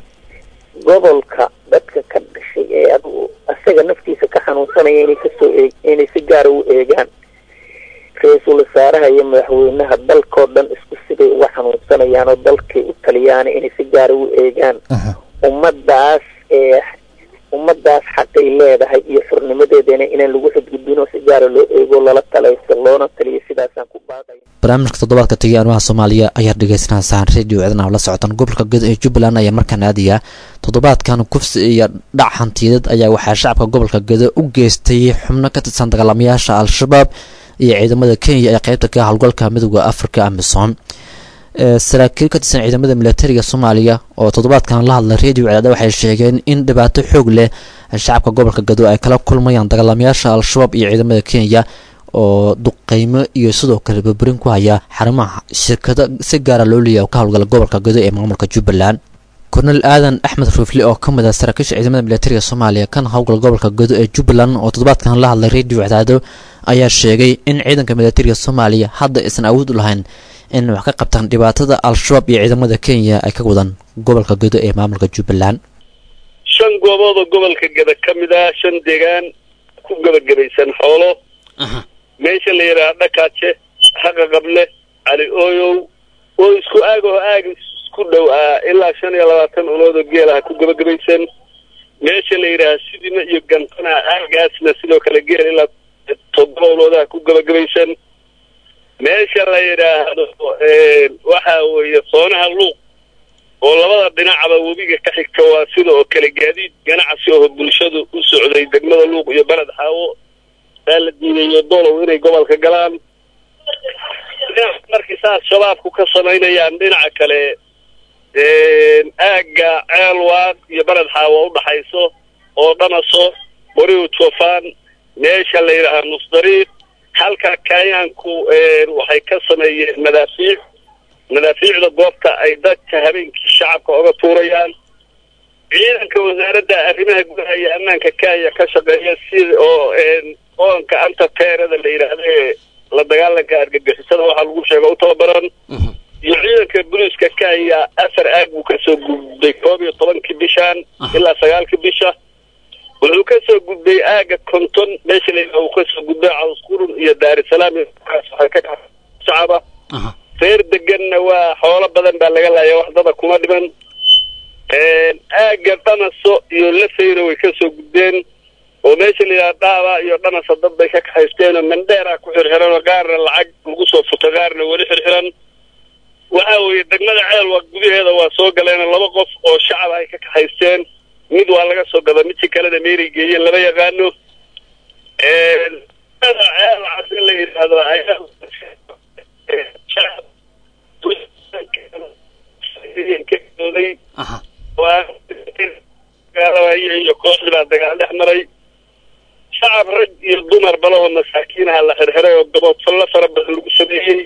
gobolka dadka ka dhashay ee adigu asaga naftiisa ka xanuunsanaya inay kasoo eeg inay si gaara u eegaan ra-iisul wasaaraha iyo madaxweynaha dalkoo dhan isku siday uga xanuunsanayaan oo dalkay u taliyaan inay si gaara u eegaan ummadaas ee ummadaas xaqay leedahay iyo xurnimadeedana inaan lagu xadgudbin oo si gaara loo eego lala talaysto loona taliyo sidaasaan ku baaqaya barnaamijka toddobaadka tegay arrimaha soomaaliya ayaa dhegeysanaysaa radio cidna la socotaan gobolka gedo ee jubbaland ayaa markaan aadaya toddobaadkan kufsi iyo dhac hantiyadeed ayaa waxaa shacabka gobolka gedo u geystay xubno ka tirsan dagaalamayaasha al-shabaab iyo ciidamada kenya ee qeybta ka howlgalka midooda afrika amisom ee saraakiil ka tirsan ciidamada militariga soomaaliya oo toddobaadkan la hadlay radio cadaada waxay sheegeen in dhibaato xoog leh shacabka gobolka gado ay kala kulmayaan dagaalamayaasha al-shabaab iyo ciidamada kenya oo duqeymo iyo sidoo kale burburin ku haya xarumaha shirkado si gaara loo leeyahay oo ka howlgala gobolka gado ee maamulka jubbaland kornel aadan axmed ruufle oo ka mid ah saraakiisha ciidamada militariga soomaaliya kan howlgala gobolka gado ee jubbaland oo toddobaadkan la hadlay radio cadaado ayaa sheegay in ciidanka militariga soomaaliya hadda aysan awood u lahayn in wax ka qabtaan dhibaatada al-shabaab iyo ciidamada kenya ay ka wadaan gobolka gado ee maamulka jubbaland shan goobood oo gobolka gada ka mid ah shan deegaan ku gabagabaysan xoolo meesha la yidhaha dhakaaje haqa qable cali ooyow oo isku aag oo aag isku dhow ah ilaa shan iyo labaatan ulood oo geelaha ku gabagabaysan meesha la yidhaha sidima iyo gantana aagaasna sidoo kale geel ilaa toddoba uloodaha ku gabagabaysan meesha la yidhaahdo waxa weeye soonaha luuq oo labada dhinacaba webiga ka xigta waa sida oo kale gaadiid ganacsi oo bulshadu u socday degmada luuq iyo beled xaawo baa la diidayo dolow inay gobolka galaan markii saas shabaabku ka samaynayaan dhinaca kale aagga ceelwaaq iyo beled xaawo udhaxayso oo dhanaso boriw jofaan meesha la yidhaahaa nusdariiq halka kayaanku waxay ka sameeyeen madaafiic madaafiicda goobta ay dadka habeenkii shacabka oga tuurayaan ciidanka wasaaradda arrimaha gudaha iyo ammaanka kenya ka shaqeeya sida oo oonka anta teerada la yidhaahdo ee la dagaalanka argagixisada waxaa lagu sheega u tababaran iyo ciidanka booliiska kenya afar aag buu kasoo gudbay koob iyo tobankii bishaan ilaa sagaalkii bisha wuxuu kasoo gudbay aaga konton meesha la uu kasoo gudbay cawsqurun iyo daarisalaam waxay ka dhex shacaba reer deganna waa xoolo badan baa laga laaya waxdada kuma dhiman aaga dhanaso iyo lafeyna way kasoo gudbeen oo meesha la yidhaha dhaaba iyo dhanasa dad bay ka kaxaysteen oo mandheera ku xirxiran oo qaarna lacag lagu soo futa qaarna weli xirxiran waxa weeye degmada ceelwa gudaheeda waa soo galeen laba qof oo shacab ay ka kaxaysteen mid waa laga soo gada midkii kalena meeray geeyeen lama yaqaano ceelcas in la yidhaahdo ayaa iyo kooxdii baa dagaal dhex maray shacab rag iyo dumar balahoo masaakiinaha la xirxiray oo gaboodfallo fara badan lagu sameeyey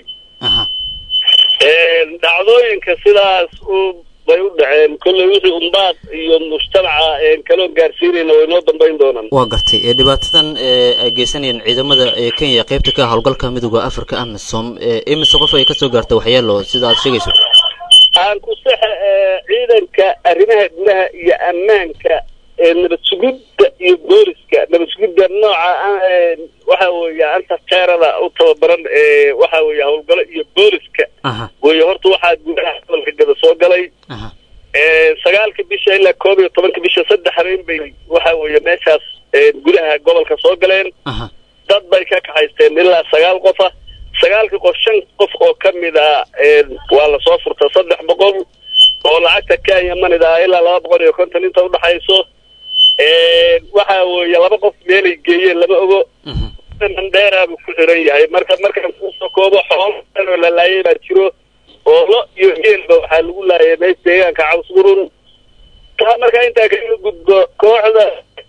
dhacdooyinka sidaas u bay u dhaceen kolley wixii umbaad iyo mujtamaca kaloo gaarsiinayna way noo dambayn doonaan waa gartay ee dhibaatadan ee ay geysanayeen ciidamada ee kenya qeybta ka howlgalka midooda africa amisom imise qof ay kasoo gaarta waxyeelo sida aad sheegayso aan ku saxa ciidanka arrimaha gudaha iyo ammaanka nabad sugidda iyo booliska nabad sugidda nooca waxa weeye anta teerada u tababaran waxa weeye howlgalo iyo booliska weeye horta waxaa gudaha gobolka gada soo galay sagaalka bisha ilaa koob iyo tobanka bisha saddex habeen bay waxa weeye meeshaas gudaha gobolka soo galeen dad bay ka kaxaysteen ilaa sagaal qofa sagaalkii qof shan qof oo ka mid a waa lasoo furta saddex boqol oo lacagta kenya manida ah ilaa laba boqol iyo konton inta udhaxayso waxa weeye laba qof meelay geeyeen lama ogo mandheeraabuu ku xiran yahay marka markaan kusoo koobo xoolo oo la laayay baa jiro oo lo iyo geelba waxaa lagu laayay meesha deegaanka cawsburun taa markaa intaa kaga gudbo kooxda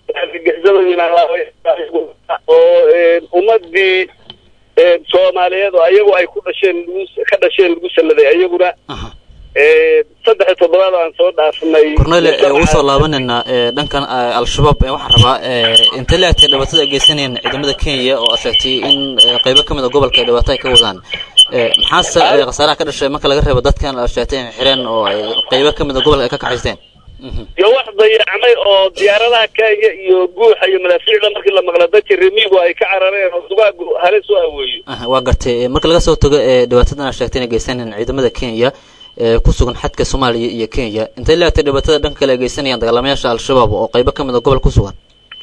oo ummadii soomaaliyeed oo ayagu ay ku dhasheen lagu ka dhasheen lagu salladay ayaguna saddex iyo toddobaad aan soo dhaafnay kornele ugu soo laabanayna dhankan al-shabaab waxaan rabaa intay la egtay dhibaatada ay geysanayeen ciidamada kenya oo aad sheegtay in qeybo ka mid a gobolka ay dhibaato ay ka wadaan maxaase khasaaraha ka dhashay marka laga reebo dadkan aad sheegtay in xireen oo ay qeybo ka mid a gobolka ay ka kaxaysteen iyo wax dayacmay oo diyaaradaha kenya iyo guuxa iyo madaafiicda markii la maqla dadka remigu ay ka carareen oo dugaagu halis u aweeyo waa gartay marka laga soo tago dhibaatadan aad sheegtay inay geysanayeen ciidamada kenya ku sugan xadka soomaaliya iyo kenya intay leegtay dhibaatada dhanka kale ay geysanayaan dagaalamayaasha al-shabaab oo qeybo ka mid a gobol ku sugan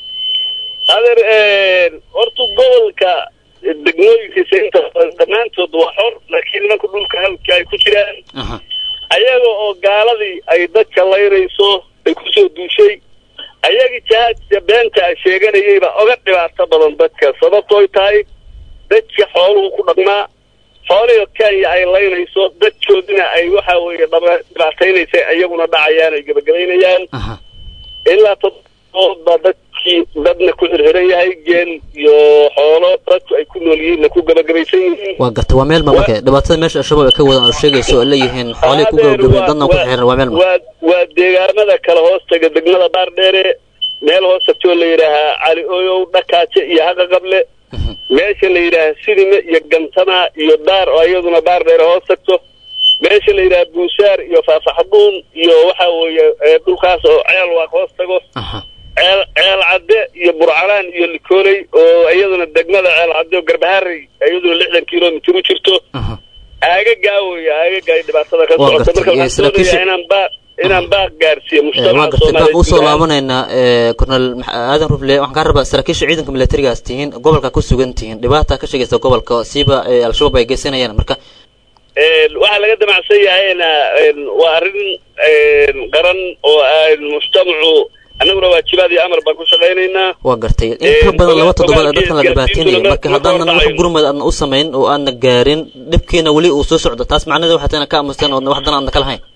adeer horta gobolka degmooyinkiisa inta dhammaantood waa xor laakiin nimanka dhulka halka ay ku jiraan ayaga oo gaaladii ay dadka laynayso ay kusoo duushay ayagii jahaadka beenta a sheeganayayba oga dhibaato badan dadka sababtooy tahay dadka xooluhu ku dhaqmaa xoolihii kenya ay laynayso dadkoodina ay waxa weeye dhibaataynaysa iyaguna dhacayaan ay gebagabaynayaan ilaa toddobaad baa dadkii dadna ku xirxiran yahay geel iyo xoolo dadku ay ku nool yihiinna ku gebagabaysan yihiin waa garta waa meel ma marka dhibaatada meesha al-shabaab ay ka wadaan oo sheegayso oo leeyihiin xoolihii ku gebagabeen dadna ku xirxiran waa meel ma waa waa deegaamada kale hoostaga degmada baardheere meel hoos tagtoo la yidhaahaa cali oyow dhakaaje iyo haqaqable meesha la yidhaaha sidime iyo gantama iyo daar oo iyaduna baar dheer hoos tagto meesha la yidhaha buusaar iyo faafaxduun iyo waxa weeye dhulkaas oo ceel waaq hoos tago ceel ceel cadde iyo burcalaan iyo likooley oo iyaduna degmada ceel cadde oo garbaharey iyaduna lixdan kilomitr u jirto aagagaa wey aagaga ay dhibaatada ka socota marka waxaan doonayaa inaan baa inaan baaq gaarsiiyo waa mujtamaca gartay baaq usoo soomaaliyeed laabanaynaa cornel aadan rufle waxaan kaa rabaa saraakiisha ciidanka militarigaas tihiin gobolka ku sugan tihiin dhibaata ka sheegaysa gobolka siiba al-shabaab ay geysanayaan marka waxaa laga damacsan yahayna waa arrin qaran oo aan mujtamacu annaguna waajibaad iyo amar baan ku shaqaynaynaa waa gartay in ka badan laba toddobaad ee dadkan la dhibaataynayay marka haddaanan wax gurmad aadna u samayn oo aadna gaarin dhibkiina weli uu soo socdo taas macnaheeda waxaa tana ka aamusteen oodna wax dan aadna ka lahayn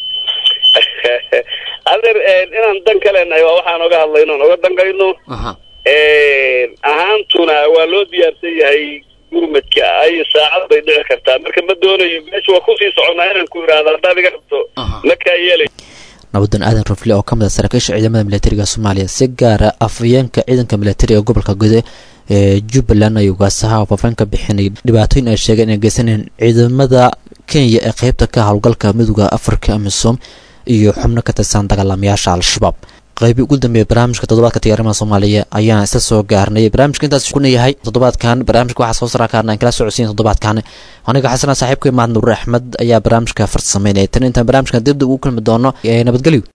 adeer inaan dan ka leenahay waa waxaan oga hadlayno oon oga dankayno ahaantuna waa loo diyaarsan yahay gurmadka ay saacad bay dhici kartaa marka ma doonayo meesha waa kusii soconaa inaan ku idhaahdo haddaad iga rabto makaa yeelay nabadan aadan rufle oo ka mid a saraakiisha ciidamada militariga soomaaliya si gaara afhayeenka ciidanka militariga gobolka gude ee jubbaland ayuu gaasaha oo faafaan ka bixinay dhibaatooyin ay sheegeen inay geysanayeen ciidamada kenya ee qeybta ka howlgalka midooda afrika amisom iyo xubno ka tirsan dagaalamayaasha al-shabaab qaybi ugu dambeeya barnaamijka toddobaadka tiyaarimada soomaaliya ayaan isla soo gaarnay barnaamijka intaas kuna yahay toddobaadkan barnaamijka waxaa soo saraa kaarna aan kala socodsiin toddobaadkan aniga xasana saaxiibka imaad nuur axmed ayaa barnaamijka farsameynaya tan intaan barnaamijkan dibdib ugu kulmi doono ee nabadgelyo